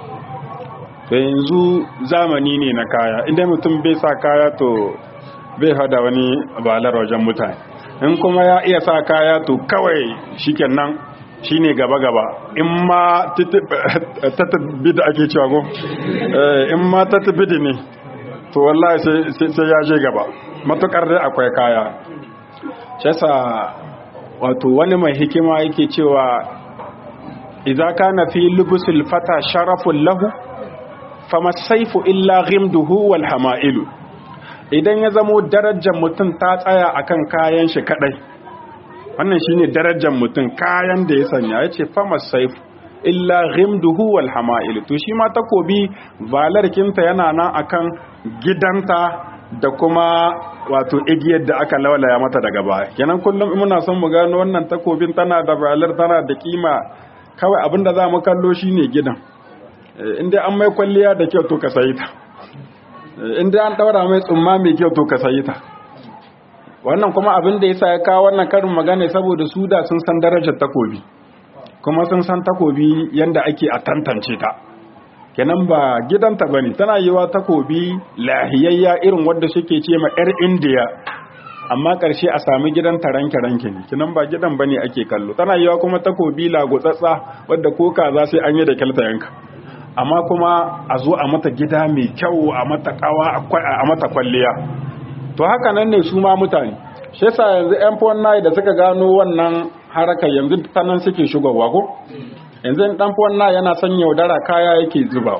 to yanzu zamani ne na kaya inda mutum bai sa kaya to bai hada wani balar wajen mutane in kuma ya iya sa kaya to kawai shikenan shine gaba-gaba in ma tattabi da ake cewa ko in ma tattabi ne to wallahi sai ya je gaba matukar dai akwai kaya shasa wato wani mai hikima yake cewa idza kana fi lubusil fata sharafun lahu fama saifu illa ghimduhu wal hama'ilu idan ya zamo darajar mutum ta tsaya akan kayan shi kadai wannan shine darajar mutum kayan da ya sanya yace fama saifu illa ghimduhu wal hama'ilu to shi ma takobi valarkinta yana nan akan gidanta da kuma wato igiyar da aka lawalaya mata daga baya kenan kullum muna son mu gano wannan takobin tana da balar tana da kima kawai abinda za mu kallo shine gidan inda an mai kwalliya da kyau to ka sayi ta inda an daura mai tsumma mai kyau to ka sayi ta wannan kuma abin da yasa ya kawo wannan karin magana saboda su da sun san darajar takobi kuma sun san takobi yanda ake a tantance ta kenan ba gidanta bane tana yiwa takobi lahiyayya irin wanda suke ce ma yar indiya amma karshe a sami gidan taranke ranke ne kenan ba gidan bane ake kallo tana yiwa kuma takobi lagutsatsa wadda ko kaza sai an yi da kyalta yanka amma kuma a zo a mata gida mai kyau a mata kawa a mata kwalliya to haka nan ne su ma mutane shi yasa yanzu yan fon da suka gano wannan haraka yanzu ta nan suke shigowa ko yanzu dan fon yana son yaudara kaya yake zubawa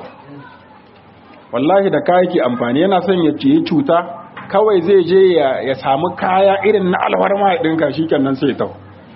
wallahi da kaya yake amfani yana son ya ciye cuta kawai zai je ya samu kaya irin na alwarma ya dinka shikenan sai ta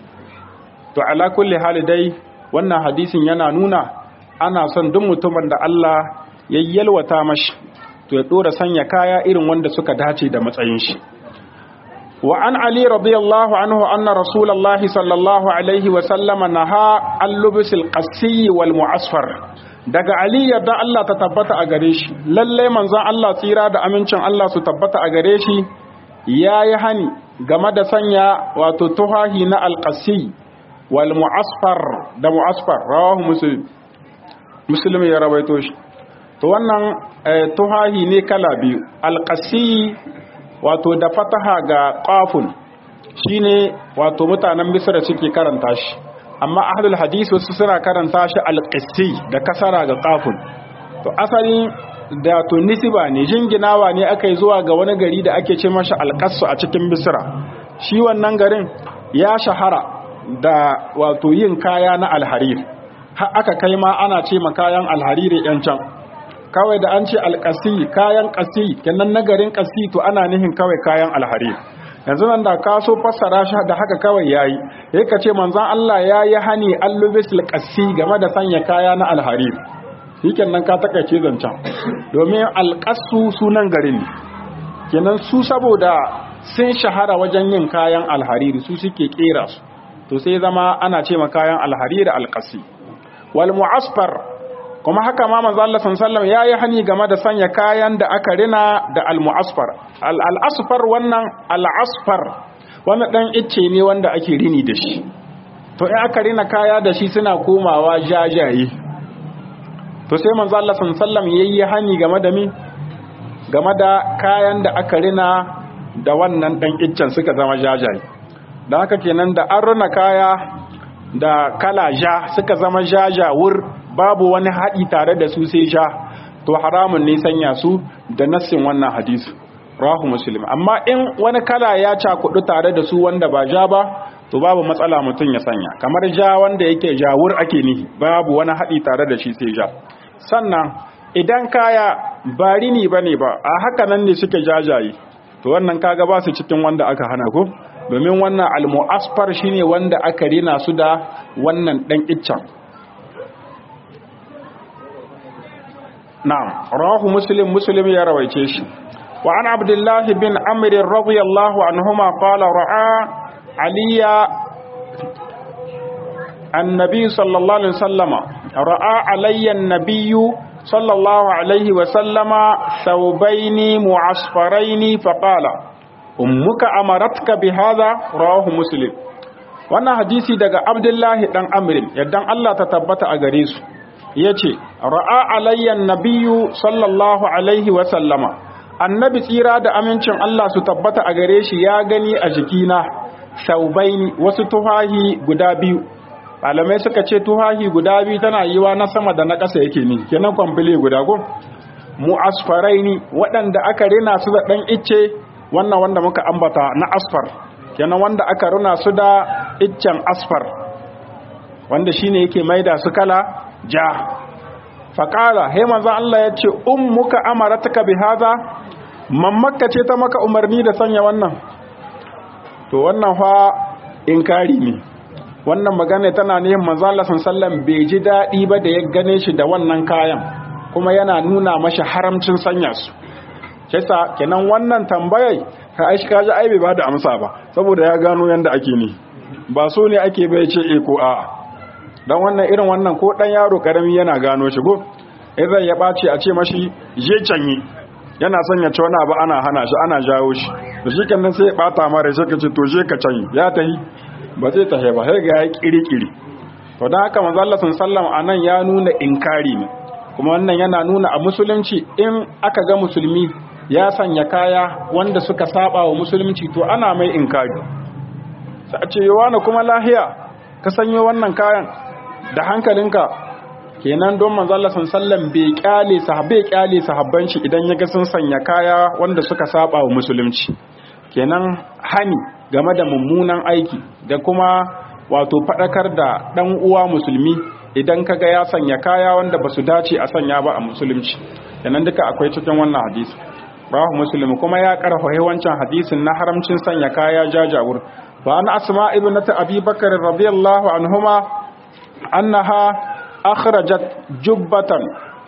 to ala kulli hali dai wannan hadisin yana nuna ana son duk mutumin da Allah ya yalwata mashi to ya dora sanya kaya irin wanda suka dace da matsayin shi wa an ali radiyallahu anhu anna rasulullahi sallallahu alaihi wa sallama naha an lubusil qassi wal mu'asfar daga ali yadda Allah ta tabbata a gare shi lalle manzon Allah tsira da amincin Allah su tabbata a gare shi yayi hani game da sanya wato tuhahi na alqassi wal mu'asfar da mu'asfar rawahu muslim muslim ya rawaito shi to wannan tuhahi ne kala biyu alqassi wato da fataha ga qafun shine wato mutanen misra suke karanta shi amma ahlul hadisi wasu suna karanta shi alqissi da kasara ga qafun to asali da to nisiba ne jinginawa ne aka yi zuwa ga wani gari da ake ce masa alqassu a cikin misra shi wannan garin ya shahara da wato yin kaya na alharir har aka kai ma ana ce ma kayan alhariri yan can kawai da an ce alƙasi kayan ƙasi kenan nagarin ƙasi to ana nihin kawai kayan alharir yanzu nan da ka so fassara shi da haka kawai yayi yayi ka ce manzon Allah yayi hani allubis alqasi game da sanya kaya na alharir shikenan ka takaice zancan domin alqasu sunan garin ne kenan su saboda sun shahara wajen yin kayan alhariri su suke kera su to sai zama ana ce ma kayan alhariri alqasi wal mu'asfar kuma haka ma manzo Allah sallallahu ya yi hani game da sanya kayan da aka rina da al-mu'asfar al-asfar wannan al-asfar wannan dan icce ne wanda ake rini da shi to in aka rina kaya da shi suna komawa jajaye to sai manzo Allah sallallahu yayi hani game da mi game da kayan da aka rina da wannan dan iccen suka zama jajaye dan haka kenan da an rina kaya da kala ja suka zama jajawur babu wani haɗi tare da su sai sha to haramun ne sanya su da nassin wannan hadisi rahu muslim amma in wani kala ya cakudu tare da su wanda ba ja ba to babu matsala mutum ya sanya kamar ja wanda yake jawur ake nihi babu wani haɗi tare da shi sai ja sannan idan kaya ba rini ba ne ba a haka nan ne suke jajaye to wannan kaga ba su cikin wanda aka hana ko domin wannan almu'asfar shine wanda aka rina su da wannan dan iccen na'am rawahu muslim muslim ya rawaice shi wa an abdullah bin amr radiyallahu anhuma qala ra'a aliya annabi sallallahu alaihi wasallama ra'a alayya an-nabiyyu sallallahu alaihi wasallama thawbaini mu'asfaraini faqala ummuka amaratka bi hadha rawahu muslim wannan hadisi daga abdullahi dan amrin yaddan Allah ta tabbata a gare su yace ra'a alayya nabiyyu sallallahu alaihi wa sallama annabi tsira da amincin Allah su tabbata a gare shi ya gani a jikina saubaini wasu tuhahi guda biyu malamai suka ce tuhahi guda biyu tana yiwa na sama da na ƙasa yake ne kenan kwamfile guda ko mu asfaraini waɗanda aka rina su da ɗan icce wannan wanda muka ambata na asfar kenan wanda aka rina su da iccen asfar wanda shine yake maida su kala ja faƙala he manzan Allah ya ce ummuka amaratuka bi haza mammakka ce ta maka umarni da sanya wannan to wannan fa inkari ne wannan magana tana ne manzan Allah sallallahu bai ji daɗi ba da ya gane shi da wannan kayan kuma yana nuna mashi haramcin sanya su kisa kenan wannan tambayai ka aishi kaji ai bai ba da amsa ba saboda ya gano yanda ake ne ba so ne ake bai ce e ko a'a dan wannan irin wannan ko dan yaro karami yana gano shi go idan ya bace a ce mashi je canyi yana son ya ci wani abu ana hana shi ana jawo shi da shi kan sai ya bata mara sai ka ce to je ka canyi ya tahi ba zai tahi ba sai ga ya kirikiri to dan haka manzo Allah sallallahu anan ya nuna inkari ne kuma wannan yana nuna a musulunci in aka ga musulmi ya sanya kaya wanda suka saba wa musulunci to ana mai inkari sai a ce yawa kuma lahiya ka sanyo wannan kayan da hankalinka kenan don manzo Allah sallallahu bai kyale sahabbai kyale sahabban shi idan ya ga sun sanya kaya wanda suka saba wa musulunci kenan hani game da mummunan aiki da kuma wato fadakar da dan uwa musulmi idan kaga ya sanya kaya wanda basu dace a sanya ba a musulunci kenan duka akwai cikin wannan hadisi rawahu muslim kuma ya karfafa wancan hadisin na haramcin sanya kaya jajawur fa an asma ibnati abi bakr radiyallahu anhuma annaha akhrajat jubbatan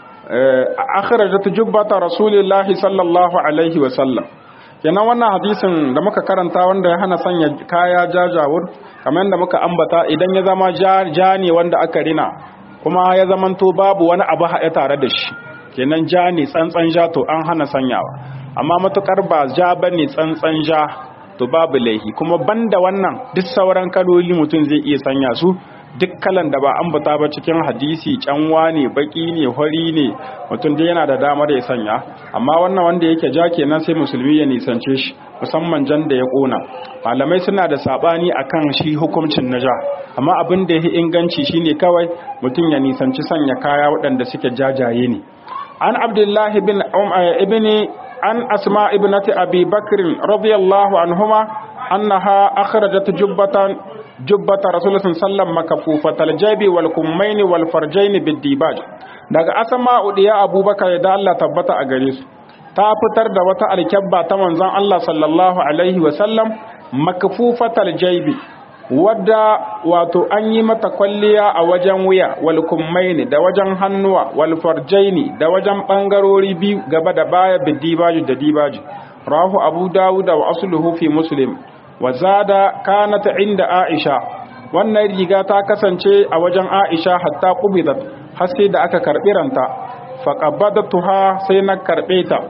akhrajat jubbata rasulillahi sallallahu alaihi wa sallam kenan wannan hadisin da muka karanta wanda ya hana sanya kaya jajawur kamar da muka ambata idan ya zama ja ne wanda aka rina kuma ya zamanto babu wani abu haɗe tare da shi kenan ja ne tsantsan ja to an hana sanyawa amma matukar ba ja bane tsantsan ja to babu laihi kuma banda wannan duk sauran kaloli mutum zai iya sanya su duk kalan da ba ambata ba cikin hadisi canwa ne baki ne hori ne mutum dai yana da damar ya sanya amma wannan wanda yake ja kenan sai musulmi ya nisance shi musamman jan da ya kona malamai suna da sabani akan shi hukuncin na ja amma abin da ya inganci shine kawai mutum ya nisanci sanya kaya waɗanda suke jajaye ne an abdullahi bin ibn an asma ibnati abi bakr radiyallahu anhuma annaha akhrajat jubbatan jubbata rasulullah sallam makafufatal jabi wal kummaini wal farjaini bid-dibaj daga asma udiya abubakar da Allah tabbata a gare su ta fitar da wata alkyabba ta manzon Allah sallallahu alaihi wa sallam makafufatal jabi wadda wato an yi mata kwalliya a wajen wuya wal kummaini da wajen hannuwa wal farjaini da wajen bangarori biyu gaba da baya bid-dibaj da dibaj rahu abu dawud wa asluhu fi muslim wa zada kanat inda Aisha wannan riga ta kasance a wajen Aisha hatta qubidat har sai da aka karbi ranta fa qabadatuha sai na karbe ta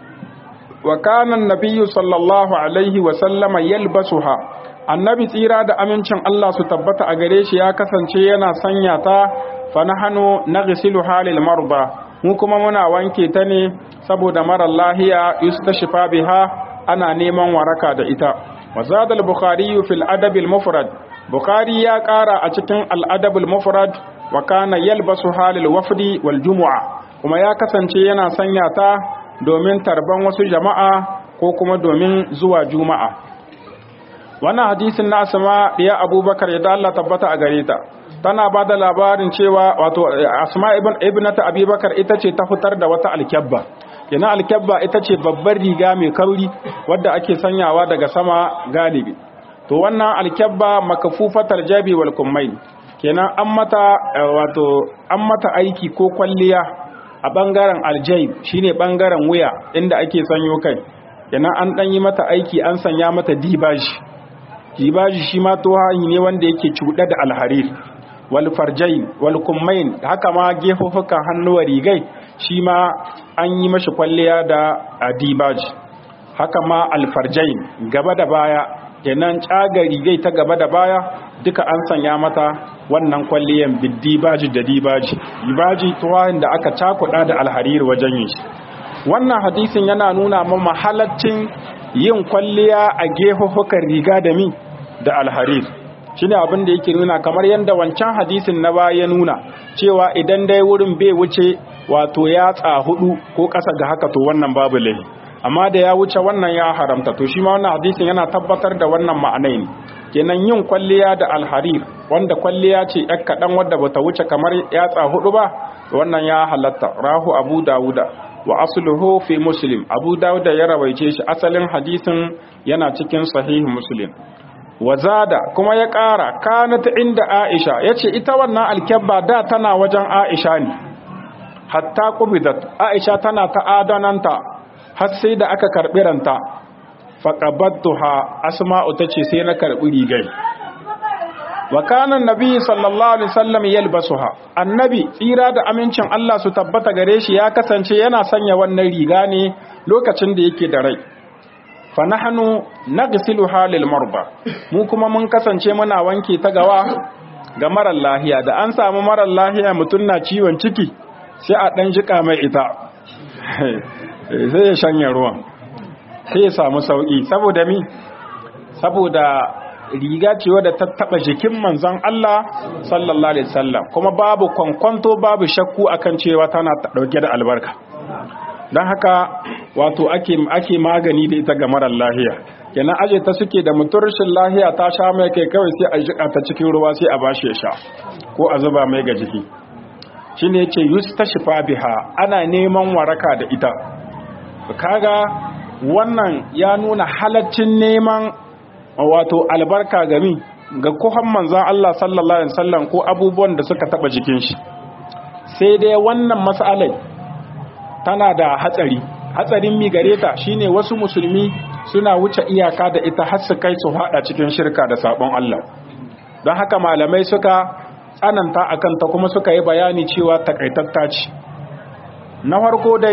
wa kana annabiyyu sallallahu alaihi wa sallama yalbasuha annabi tsira da amincin Allah su tabbata a gare shi ya kasance yana sanya ta fa nahnu naghsilu halil marba mu kuma muna wanke ta ne saboda mara lahiya yustashfa biha ana neman waraka da ita وزاد البخاري في الأدب المفرد بخاري يا قارا أتكن الأدب المفرد وكان يلبسها للوفد والجمعة kuma ya kasance yana sanya ta domin tarban wasu jama'a ko kuma domin zuwa juma'a wannan hadisin na asma ya abubakar ya Allah tabbata a gare ta tana ba da labarin cewa wato asma ibn ibnata abubakar ita ce ta fitar da wata alkyabba yana alkyabba ita ce babbar riga mai kauri wadda ake sanyawa daga sama galibi to wannan alkyabba makafufatar jabi wal kummai kenan an mata wato an mata aiki ko kwalliya a bangaren aljaib shine bangaren wuya inda ake sanyo kai kenan an dan yi mata aiki an sanya mata dibaji dibaji shi ma to ne wanda yake cuɗa da alharir wal farjain wal kummain haka ma gefofukan hannuwa rigai shi ma an yi mashi kwalliya da adibaji haka ma alfarjain gaba da baya kenan caga rigai ta gaba da baya duka an sanya mata wannan kwalliyan biddibaji da dibaji dibaji tuwahin da aka cakuɗa da alhariri wajen yin shi wannan hadisin yana nuna ma halaccin yin kwalliya a gehuhukan riga da mi da alharir shine abin da yake nuna kamar yadda wancan hadisin na baya nuna cewa idan dai wurin bai wuce wato yatsa hudu ko ƙasa ga haka to wannan babu laifi amma da ya wuce wannan ya haramta to shi ma wannan hadisin yana tabbatar da wannan ma'anai ne kenan yin kwalliya da alharir wanda kwalliya ce yak kaɗan wadda bata wuce kamar yatsa hudu ba wannan ya halatta rahu abu dawuda wa asluhu fi muslim abu dawuda ya rawaice shi asalin hadisin yana cikin sahih muslim wazada kuma ya ƙara kanat inda aisha yace ita wannan alkabba da tana wajen aisha ne hatta qubidat aisha tana ta adananta har sai da aka karbi ranta faqabattuha asma'u tace sai na karbi rigai wa kana annabi sallallahu alaihi wasallam yalbasuha annabi tsira da amincin Allah su tabbata gare shi ya kasance yana sanya wannan riga ne lokacin da yake da rai fa nahnu naghsiluha lil marba mu kuma mun kasance muna wanke ta gawa ga marar lahiya da an samu marar lahiya mutun na ciwon ciki sai a dan jika mai ita sai ya shanye ruwan sai ya samu sauki saboda mi saboda riga ce wadda ta taba jikin manzon Allah sallallahu alaihi wasallam kuma babu kwankwanto babu shakku akan cewa tana dauke da albarka don haka wato ake ake magani da ita ga marar lahiya kenan aje ta suke da mutum rashin lahiya ta sha mai kai kawai sai a jika ta cikin ruwa sai a bashi ya sha ko a zuba mai ga jiki shine yace yustashfa biha ana neman waraka da ita kaga wannan ya nuna halaccin neman wato albarka gami ga kuhan manzan Allah sallallahu alaihi wasallam ko abubuwan da suka taba jikin shi sai dai wannan mas'alai tana da hatsari hatsarin mi gare ta shine wasu musulmi suna wuce iyaka da ita har su kai su hada cikin shirka da sabon Allah don haka malamai suka tsananta akan ta kuma suka yi bayani cewa takaitatta ce na farko dai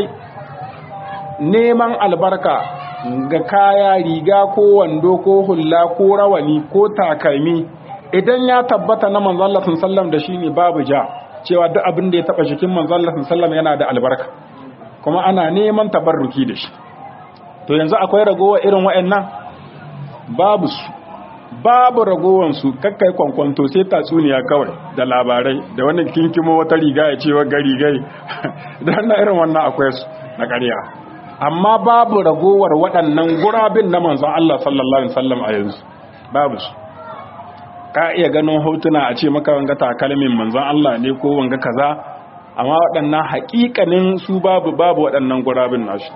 neman albarka ga kaya riga ko wando ko hulla ko rawani ko takalmi idan ya tabbata na manzon Allah sallallahu da shine babu ja cewa duk abin da ya taba jikin manzon Allah sallallahu yana da albarka kuma ana neman tabarruki da shi to yanzu akwai ragowa irin waɗannan babu su babu ragowan su kakkai kwankwanto sai tatsuniya kawai da labarai da wani kinkimo wata riga ya ce wa gari gai dan na irin wannan akwai su na ƙarya amma babu ragowar waɗannan gurabin na manzon Allah sallallahu alaihi wasallam a yanzu babu su ka iya ganin hotuna a ce maka wanga takalmin manzon Allah ne ko wanga kaza amma waɗannan haƙiƙanin su babu babu waɗannan gurabin nashi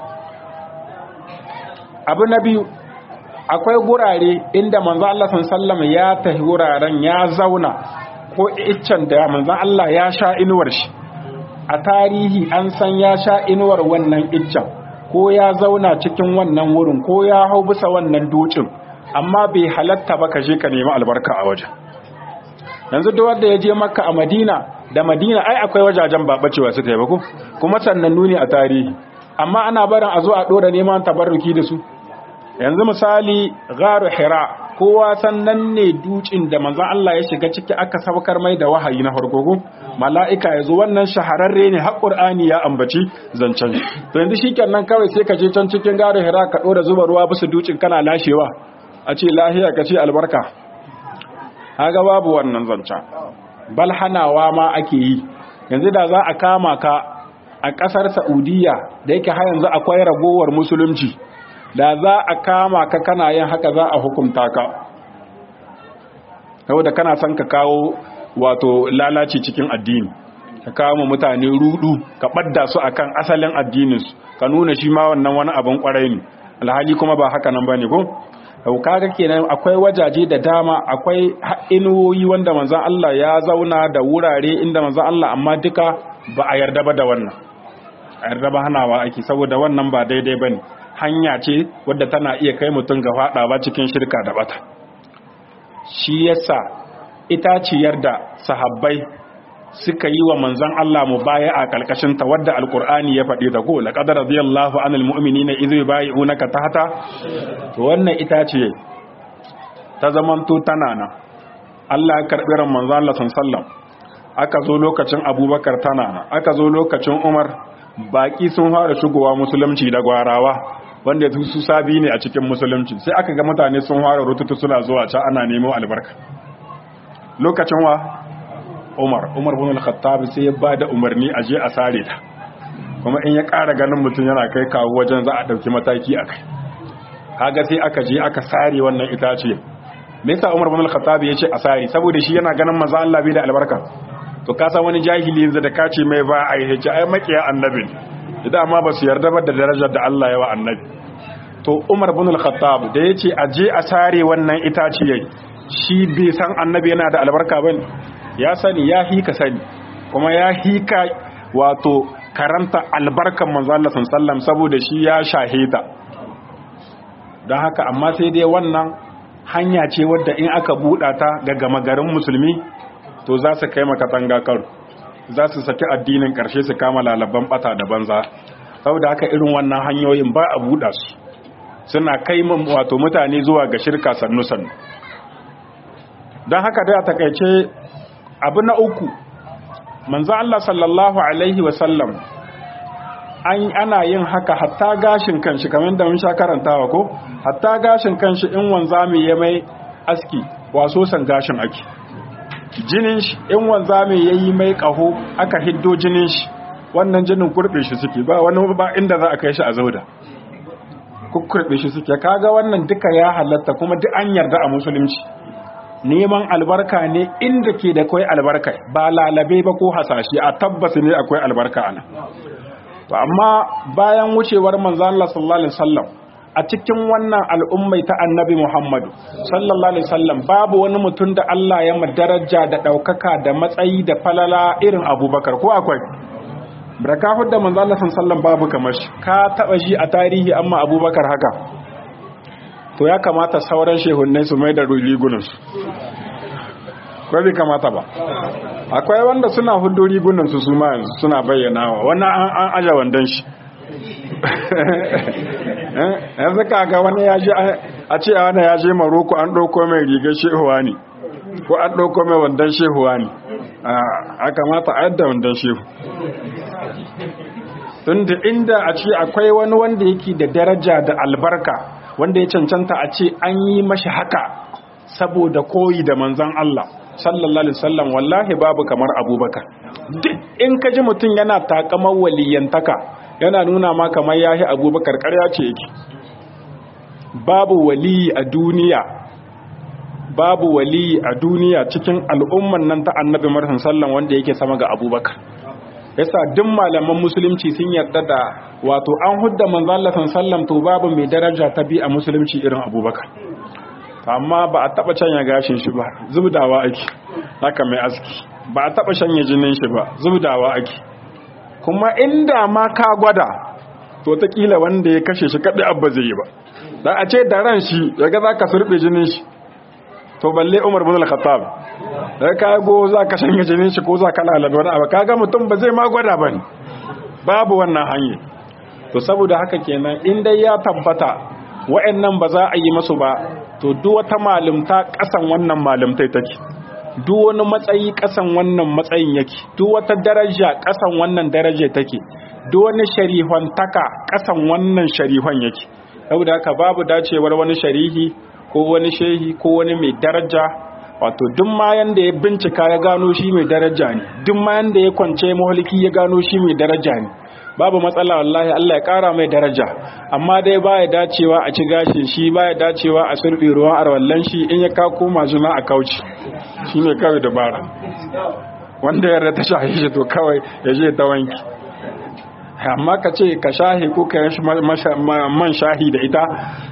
abu na biyu akwai gurare inda manzon Allah sallallahu ya tafi wuraren ya zauna ko iccen da manzon Allah ya sha inuwar shi a tarihi an san ya sha inuwar wannan iccen ko ya zauna cikin wannan wurin ko ya hau bisa wannan dukin amma bai halatta ba ka je ka nemi albarka a wajen yanzu duk wanda ya je makka a madina da madina ai akwai wajajen ba bacewa suka yi ba ko kuma sannan nuni a tarihi amma ana barin a zo a dora neman tabarruki da su yanzu misali gharu hira kowa sannan ne dukin da manzon Allah ya shiga ciki aka saukar mai da wahayi na farko mala'ika ya zo wannan shahararre ne har qur'ani ya ambaci zancen to yanzu shikenan kawai sai ka je can cikin gharu hira ka dora zuba ruwa bisa dukin kana lashewa a ce lahiya ka ce albarka haga babu wannan zancen bal hanawa ma ake yi yanzu da za a kama ka a ƙasar saudiya da yake har yanzu akwai ragowar musulunci da za a kama ka kana yin haka za a hukunta ka saboda kana son ka kawo wato lalaci cikin addini ka kawo mutane rudu ka ɓadda su akan asalin addininsu ka nuna shi ma wannan wani abin kwarai ne alhali kuma ba haka nan ba ne ko kaga kenan akwai wajaje da dama akwai inuwoyi wanda manzon Allah ya zauna da wurare inda manzon Allah amma duka ba a yarda ba da wannan a yarda ba hanawa ake saboda wannan ba daidai bane hanya ce wadda tana iya kai mutum ga fadawa cikin shirka da bata shi yasa itaciyar da sahabbai suka yi wa manzon Allah mu baya a kalkashin ta wadda alqur'ani ya faɗi da ko laqad radiyallahu anil mu'minina idh yubayyi'unaka tahta to wannan ita ce ta zamanto tana nan Allah ya karbi ran manzon Allah sallallahu aka zo lokacin Abubakar tana nan aka zo lokacin Umar baki sun fara shigowa musulunci da gwarawa wanda su sabi ne a cikin musulunci sai aka ga mutane sun fara rututu suna zuwa can ana nemo albarka lokacin wa Umar Umar bin al-Khattab sai ya bada umarni a je a sare ta kuma in ya ƙara ganin mutum yana kai kawo wajen za a ɗauki mataki a kai kaga sai aka je aka sare wannan itace me yasa Umar bin al-Khattab ya ce a sare saboda shi yana ganin manzo Allah bai da albarka to ka san wani jahili yanzu da ka ce mai ba a yi ai makiya annabi idan amma ba su yarda ba da darajar da Allah ya wa annabi to Umar bin al-Khattab da yace a je a sare wannan itace shi bai san annabi yana da albarka bane ya sani ya hika sani kuma ya hika wato karanta albarkan manzo Allah sallam saboda shi ya shahida don haka amma sai dai wannan hanya ce wadda in aka buɗa ta ga gama garin musulmi to za su kai maka tanga karo za su saki addinin ƙarshe su kama lalaban bata da banza saboda haka irin wannan hanyoyin ba a buɗa su suna kai wato mutane zuwa ga shirka sannu sannu don haka da takaice abu na uku manzo Allah sallallahu alaihi wasallam an ana yin haka hatta gashin kanshi kamar da mun sha karantawa ko hatta gashin kanshi in wanzami ya mai aski waso san gashin ake jinin shi in wanzami yayi mai kaho aka hiddo jinin shi wannan jinin kurbe shi suke ba wani ba inda za a kai shi a zauda kukkurbe shi suke kaga wannan duka ya halatta kuma duk an yarda a musulunci neman albarka ne inda ke da kwai albarka ba lalabe ba ko hasashe a tabbas ne akwai albarka ana to amma bayan wucewar manzo Allah sallallahu alaihi wasallam a cikin wannan al'ummai ta annabi Muhammadu sallallahu alaihi wasallam babu wani mutum da Allah ya madaraja da daukaka da matsayi da falala irin Abubakar ko akwai baraka hudda manzo Allah sallallahu alaihi wasallam babu kamar shi ka taba shi a tarihi amma Abubakar haka to ya kamata sauran shehunnai su mai da rigunansu ko bai kamata ba akwai wanda suna hudu rigunansu su ma yanzu suna bayyanawa wannan an aja wandan shi yanzu kaga wani ya je a ce a wani ya je maroko an ɗauko mai rigar shehuwa ne ko an ɗauko mai wandan shehuwa ne a kamata a yadda wandan shehu tunda inda a ce akwai wani wanda yake da daraja da albarka wanda ya cancanta a ce an yi mashi haka saboda koyi da manzan Allah sallallahu alaihi wasallam wallahi babu kamar abubakar duk in ka ji mutum yana takamar waliyantaka yana nuna ma kamar yahi abubakar karya ce yake babu waliyi a duniya babu waliyi a duniya cikin al'umman nan ta annabi marhan sallan wanda yake sama ga abubakar yasa duk malaman musulunci sun yarda da wato an hudda manzo Allah sallam to babu mai daraja ta bi a musulunci irin Abubakar amma ba a taba canya gashin shi ba zubdawa ake haka mai aski ba a taba shanye jinin shi ba zubdawa ake kuma inda ma ka gwada to ta kila wanda ya kashe shi kadai abba zai yi ba da a ce da ran shi yaga zaka surbe jinin shi to balle Umar bin Al-Khattab da ka go za ka shanye jinin shi ko za ka lalabe wani abu kaga mutum ba zai ma gwada ba ne babu wannan hanyar to saboda haka kenan in dai ya tabbata wa'annan ba za a yi masu ba to duk wata malumta kasan wannan malumtai take duk wani matsayi kasan wannan matsayin yake duk wata daraja kasan wannan daraja take duk wani sharihon taka kasan wannan sharihon yake saboda haka babu dacewar wani sharihi ko wani shehi ko wani mai daraja wato duk ma yanda ya bincika ya gano shi mai daraja ne duk ma yanda ya kwance mahaliki ya gano shi mai daraja ne babu matsala wallahi Allah ya kara mai daraja amma dai baya dacewa a ci gashin shi baya dacewa a sulbi ruwan arwallan shi in ya ka koma juna a kauci shine kawai dabara wanda ya ta shahi shi to kawai ya je ta wanki amma ka ce ka shahi ko ka yi man shahi da ita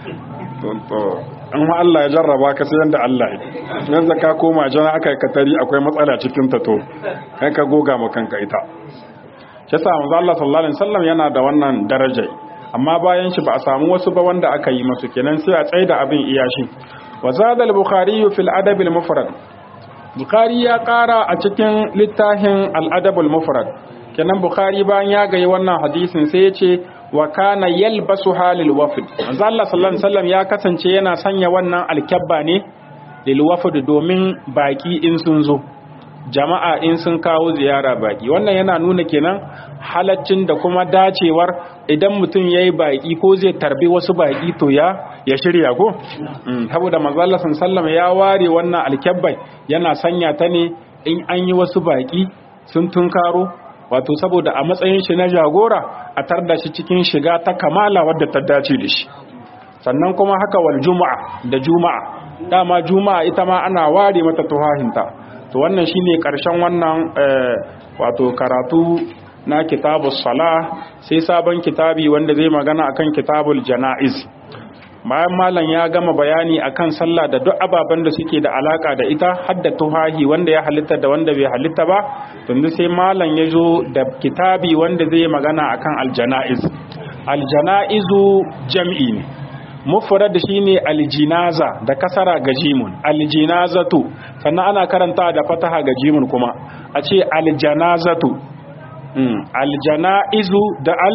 to an ma Allah ya jarraba ka sai yanda Allah ya yanzu ka koma jana aka katari akwai matsala cikin ta to kai ka goga ma kanka ita shi yasa manzo Allah sallallahu alaihi wasallam yana da wannan daraja amma bayan shi ba a samu wasu ba wanda aka yi masu kenan sai a tsaida abin iyashi wa zada al-bukhari fi al-adab al-mufrad bukhari ya kara a cikin littafin al-adabul mufrad kenan bukhari bayan ya gayi wannan hadisin sai ya ce wa kana yalbasu halil wafd manzo Allah sallallahu alaihi wasallam ya kasance yana sanya wannan alkabba ne lil wafd domin baki in sun zo jama'a in sun kawo ziyara baki wannan yana nuna kenan halaccin da kuma dacewar idan mutum yayi baki ko zai tarbi wasu baki to ya ya shirya ko saboda manzo Allah sallallahu ya ware wannan alkabbai yana sanya ta ne in an yi wasu baki sun tunkaro wato saboda a matsayin shi na jagora a tarda shi cikin shiga ta kamala wadda ta dace da shi sannan kuma haka wal juma'a da juma'a dama juma'a ita ma ana ware mata tuhahinta to wannan shine karshen wannan wato karatu na kitabus sala sai sabon kitabi wanda zai magana akan kitabul janaiz bayan malam ya gama bayani akan sallah da duk ababen da suke da alaka da ita hadda tuhahi wanda ya halitta da wanda bai halitta ba tunda sai malam ya zo da kitabi wanda zai magana akan aljanaiz aljanaizu jam'i ne mufrad shine aljinaza da kasara ga jimun aljinazatu sannan ana karanta da fataha ga jimun kuma a ce aljanazatu aljanaizu da al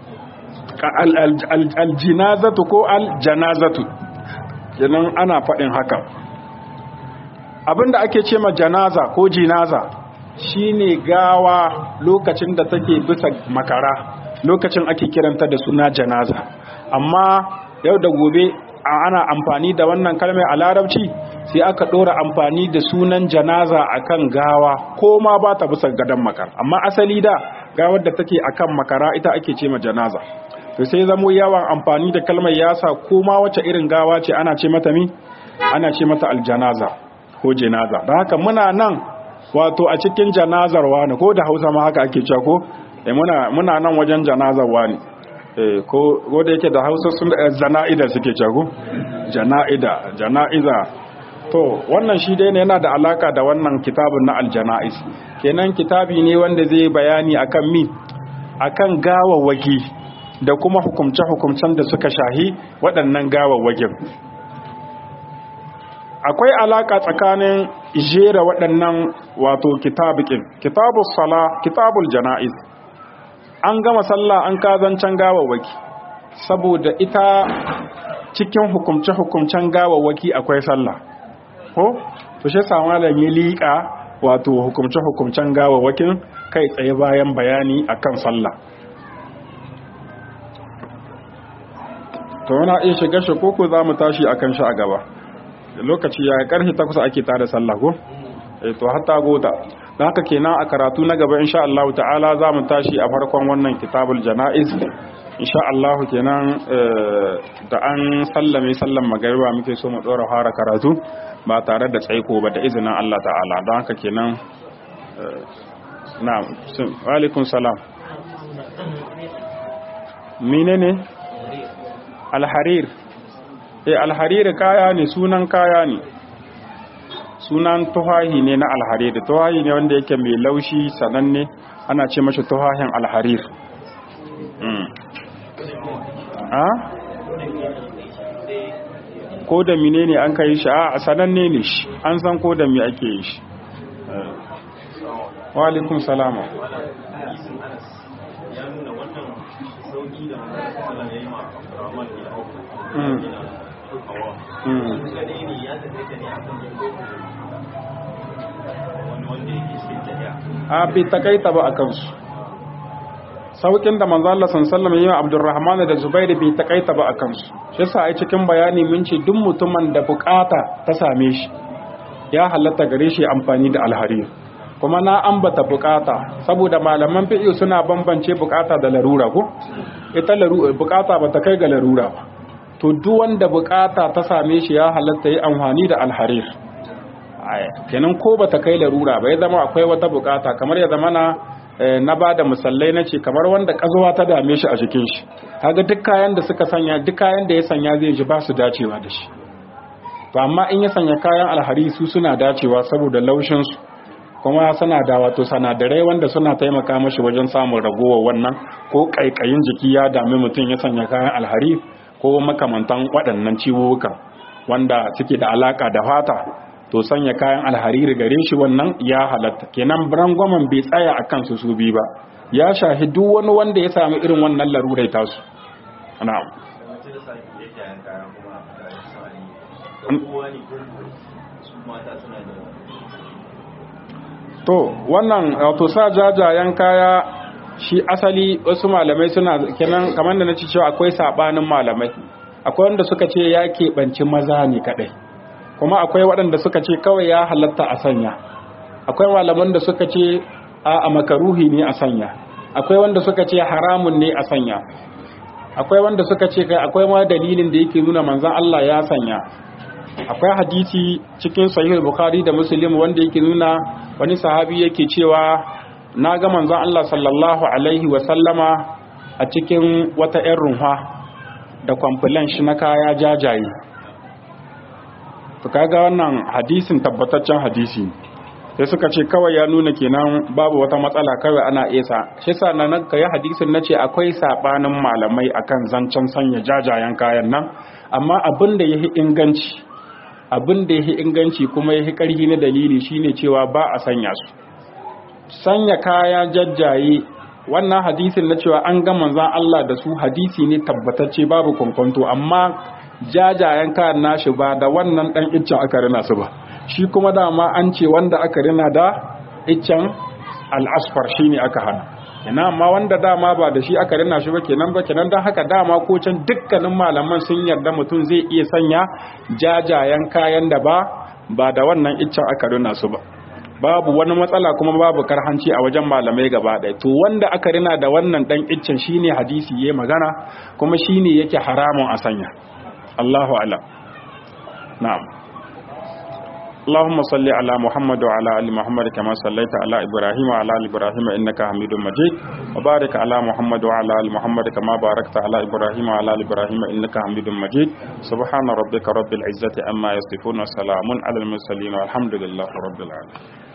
aljinazatu ko aljanazatu kenan ana faɗin haka abinda ake ce ma janaza ko jinaza shine gawa lokacin da take bisa makara lokacin ake kiranta da suna janaza amma yau da gobe ana amfani da wannan kalmar a larabci sai aka ɗora amfani da sunan janaza akan gawa ko ma ba ta bisa gadon makara amma asali da gawar da take akan makara ita ake ce ma janaza to sai zamo yawan amfani da kalmar yasa ko ma wace irin gawa ce ana ce mata mi ana ce mata aljanaza ko janaza don haka muna nan wato a cikin janazar wani ko da hausa ma haka ake cewa ko eh muna muna nan wajen janazar wani eh ko ko da yake da hausa sun zana'ida suke cewa ko jana'ida jana'iza to wannan shi dai ne yana da alaka da wannan kitabun na aljana'is kenan kitabi ne wanda zai bayani akan mi akan gawawwaki da kuma hukumce-hukumcen da suka shahi waɗannan gawawwakin akwai alaka tsakanin jera waɗannan wato kitabikin kitabul sala kitabul jana'iz an gama sallah an kazancan gawawwaki saboda ita cikin hukumce-hukumcen gawawwaki akwai sallah ko to shi sama da ya liƙa wato hukumce-hukumcen gawawwakin kai tsaye bayan bayani akan sallah to wana iya shiga shi koko za mu tashi a kan shi a gaba lokaci ya karfe takwas ake tada sallah ko eh to hatta gota don haka kenan a karatu na gaba insha Allah ta'ala za mu tashi a farkon wannan kitabul jana'iz insha Allah kenan da an sallame sallan magariba muke so mu dora fara karatu ba tare da tsaiko ba da izinin Allah ta'ala don haka kenan na'am wa alaikum salam menene alharir eh alharir kaya ne sunan kaya ne sunan tuhahi ne na alharir tuhahi ne wanda yake mai laushi sananne ana ce mashi tuhahin alharir a ko da mine ne an kai shi a sananne ne shi an san ko da mi ake yi shi wa alaikum salama a bai takaita ba a kansu saukin da manzo Allah sallallahu alaihi wasallam Abdurrahman da Zubair bai takaita ba a kansu shi yasa ai cikin bayani mun ce duk mutumin da bukata ta same shi ya halatta gare shi amfani da alharir kuma na ambata bukata saboda malaman fiqh suna bambance bukata da larura ko ita larura bukata ba ta kai ga larura ba to duk wanda bukata ta same shi ya halatta yi amfani da alharir kenan ko ba ta kai larura ba ya zama akwai wata bukata kamar ya zama na na ba da musallai na ce kamar wanda kazuwa ta dame shi a jikin shi kaga duk kayan da suka sanya duk kayan da ya sanya zai ji ba su dacewa da shi to amma in ya sanya kayan alhari su suna dacewa saboda laushin su kuma suna da wato sanadarai wanda suna taimaka mashi wajen samun ragowar wannan ko kaikayin jiki ya dami mutum ya sanya kayan alhari ko makamantan waɗannan ciwuwukan wanda suke da alaka da fata to sanya kayan alhariri gare shi wannan ya halatta kenan rangwamen bai tsaya a kansu su bi ba ya shahi duk wani wanda ya sami irin wannan larurai tasu na'am to wannan wato sa jajayen kaya shi asali wasu malamai suna kenan kamar da na ci cewa akwai sabanin malamai akwai wanda suka ce ya keɓanci maza ne kaɗai kuma akwai waɗanda suka ce kawai ya halatta a sanya akwai malaman da suka ce a makaruhi ne a sanya akwai wanda suka ce haramun ne a sanya akwai wanda suka ce kai akwai ma dalilin da yake nuna manzon Allah ya sanya akwai hadisi cikin sahih bukhari da muslim wanda yake nuna wani sahabi yake cewa na ga manzon Allah sallallahu alaihi wa sallama a cikin wata 'yan runwa da kwamfilan shi na kaya jajaye to kaga wannan hadisin tabbataccen hadisi sai suka ce kawai ya nuna kenan babu wata matsala kawai ana isa shi sa na nan kai hadisin nace akwai sabanin malamai akan zancen sanya jajayen kayan nan amma abin da yahi inganci abin da yahi inganci kuma yahi karhi na dalili shine cewa ba a sanya su sanya kaya jajjaye wannan hadisin na cewa an ga manzon Allah da su hadisi ne tabbatacce babu kwankwanto amma jajayen kayan nashi ba da wannan dan iccen aka rina su ba shi kuma dama an ce wanda aka rina da iccen al'asfar shi ne aka hana ina amma wanda dama ba da shi aka rina shi ba kenan ba kenan don haka dama ko can dukkanin malaman sun yarda mutum zai iya sanya jajayen kayan da ba ba da wannan iccen aka rina su ba babu wani matsala kuma babu karhanci a wajen malamai gaba ɗaya to wanda aka rina da wannan dan iccen shine hadisi yayi magana kuma shine yake haramun a sanya Allahu a'lam na'am اللهم صل على محمد وعلى ال محمد كما صليت على ابراهيم وعلى ال ابراهيم انك حميد مجيد وبارك على محمد وعلى ال محمد كما باركت على ابراهيم وعلى ال ابراهيم انك حميد مجيد سبحان ربك رب العزه عما يصفون وسلام على المرسلين والحمد لله رب العالمين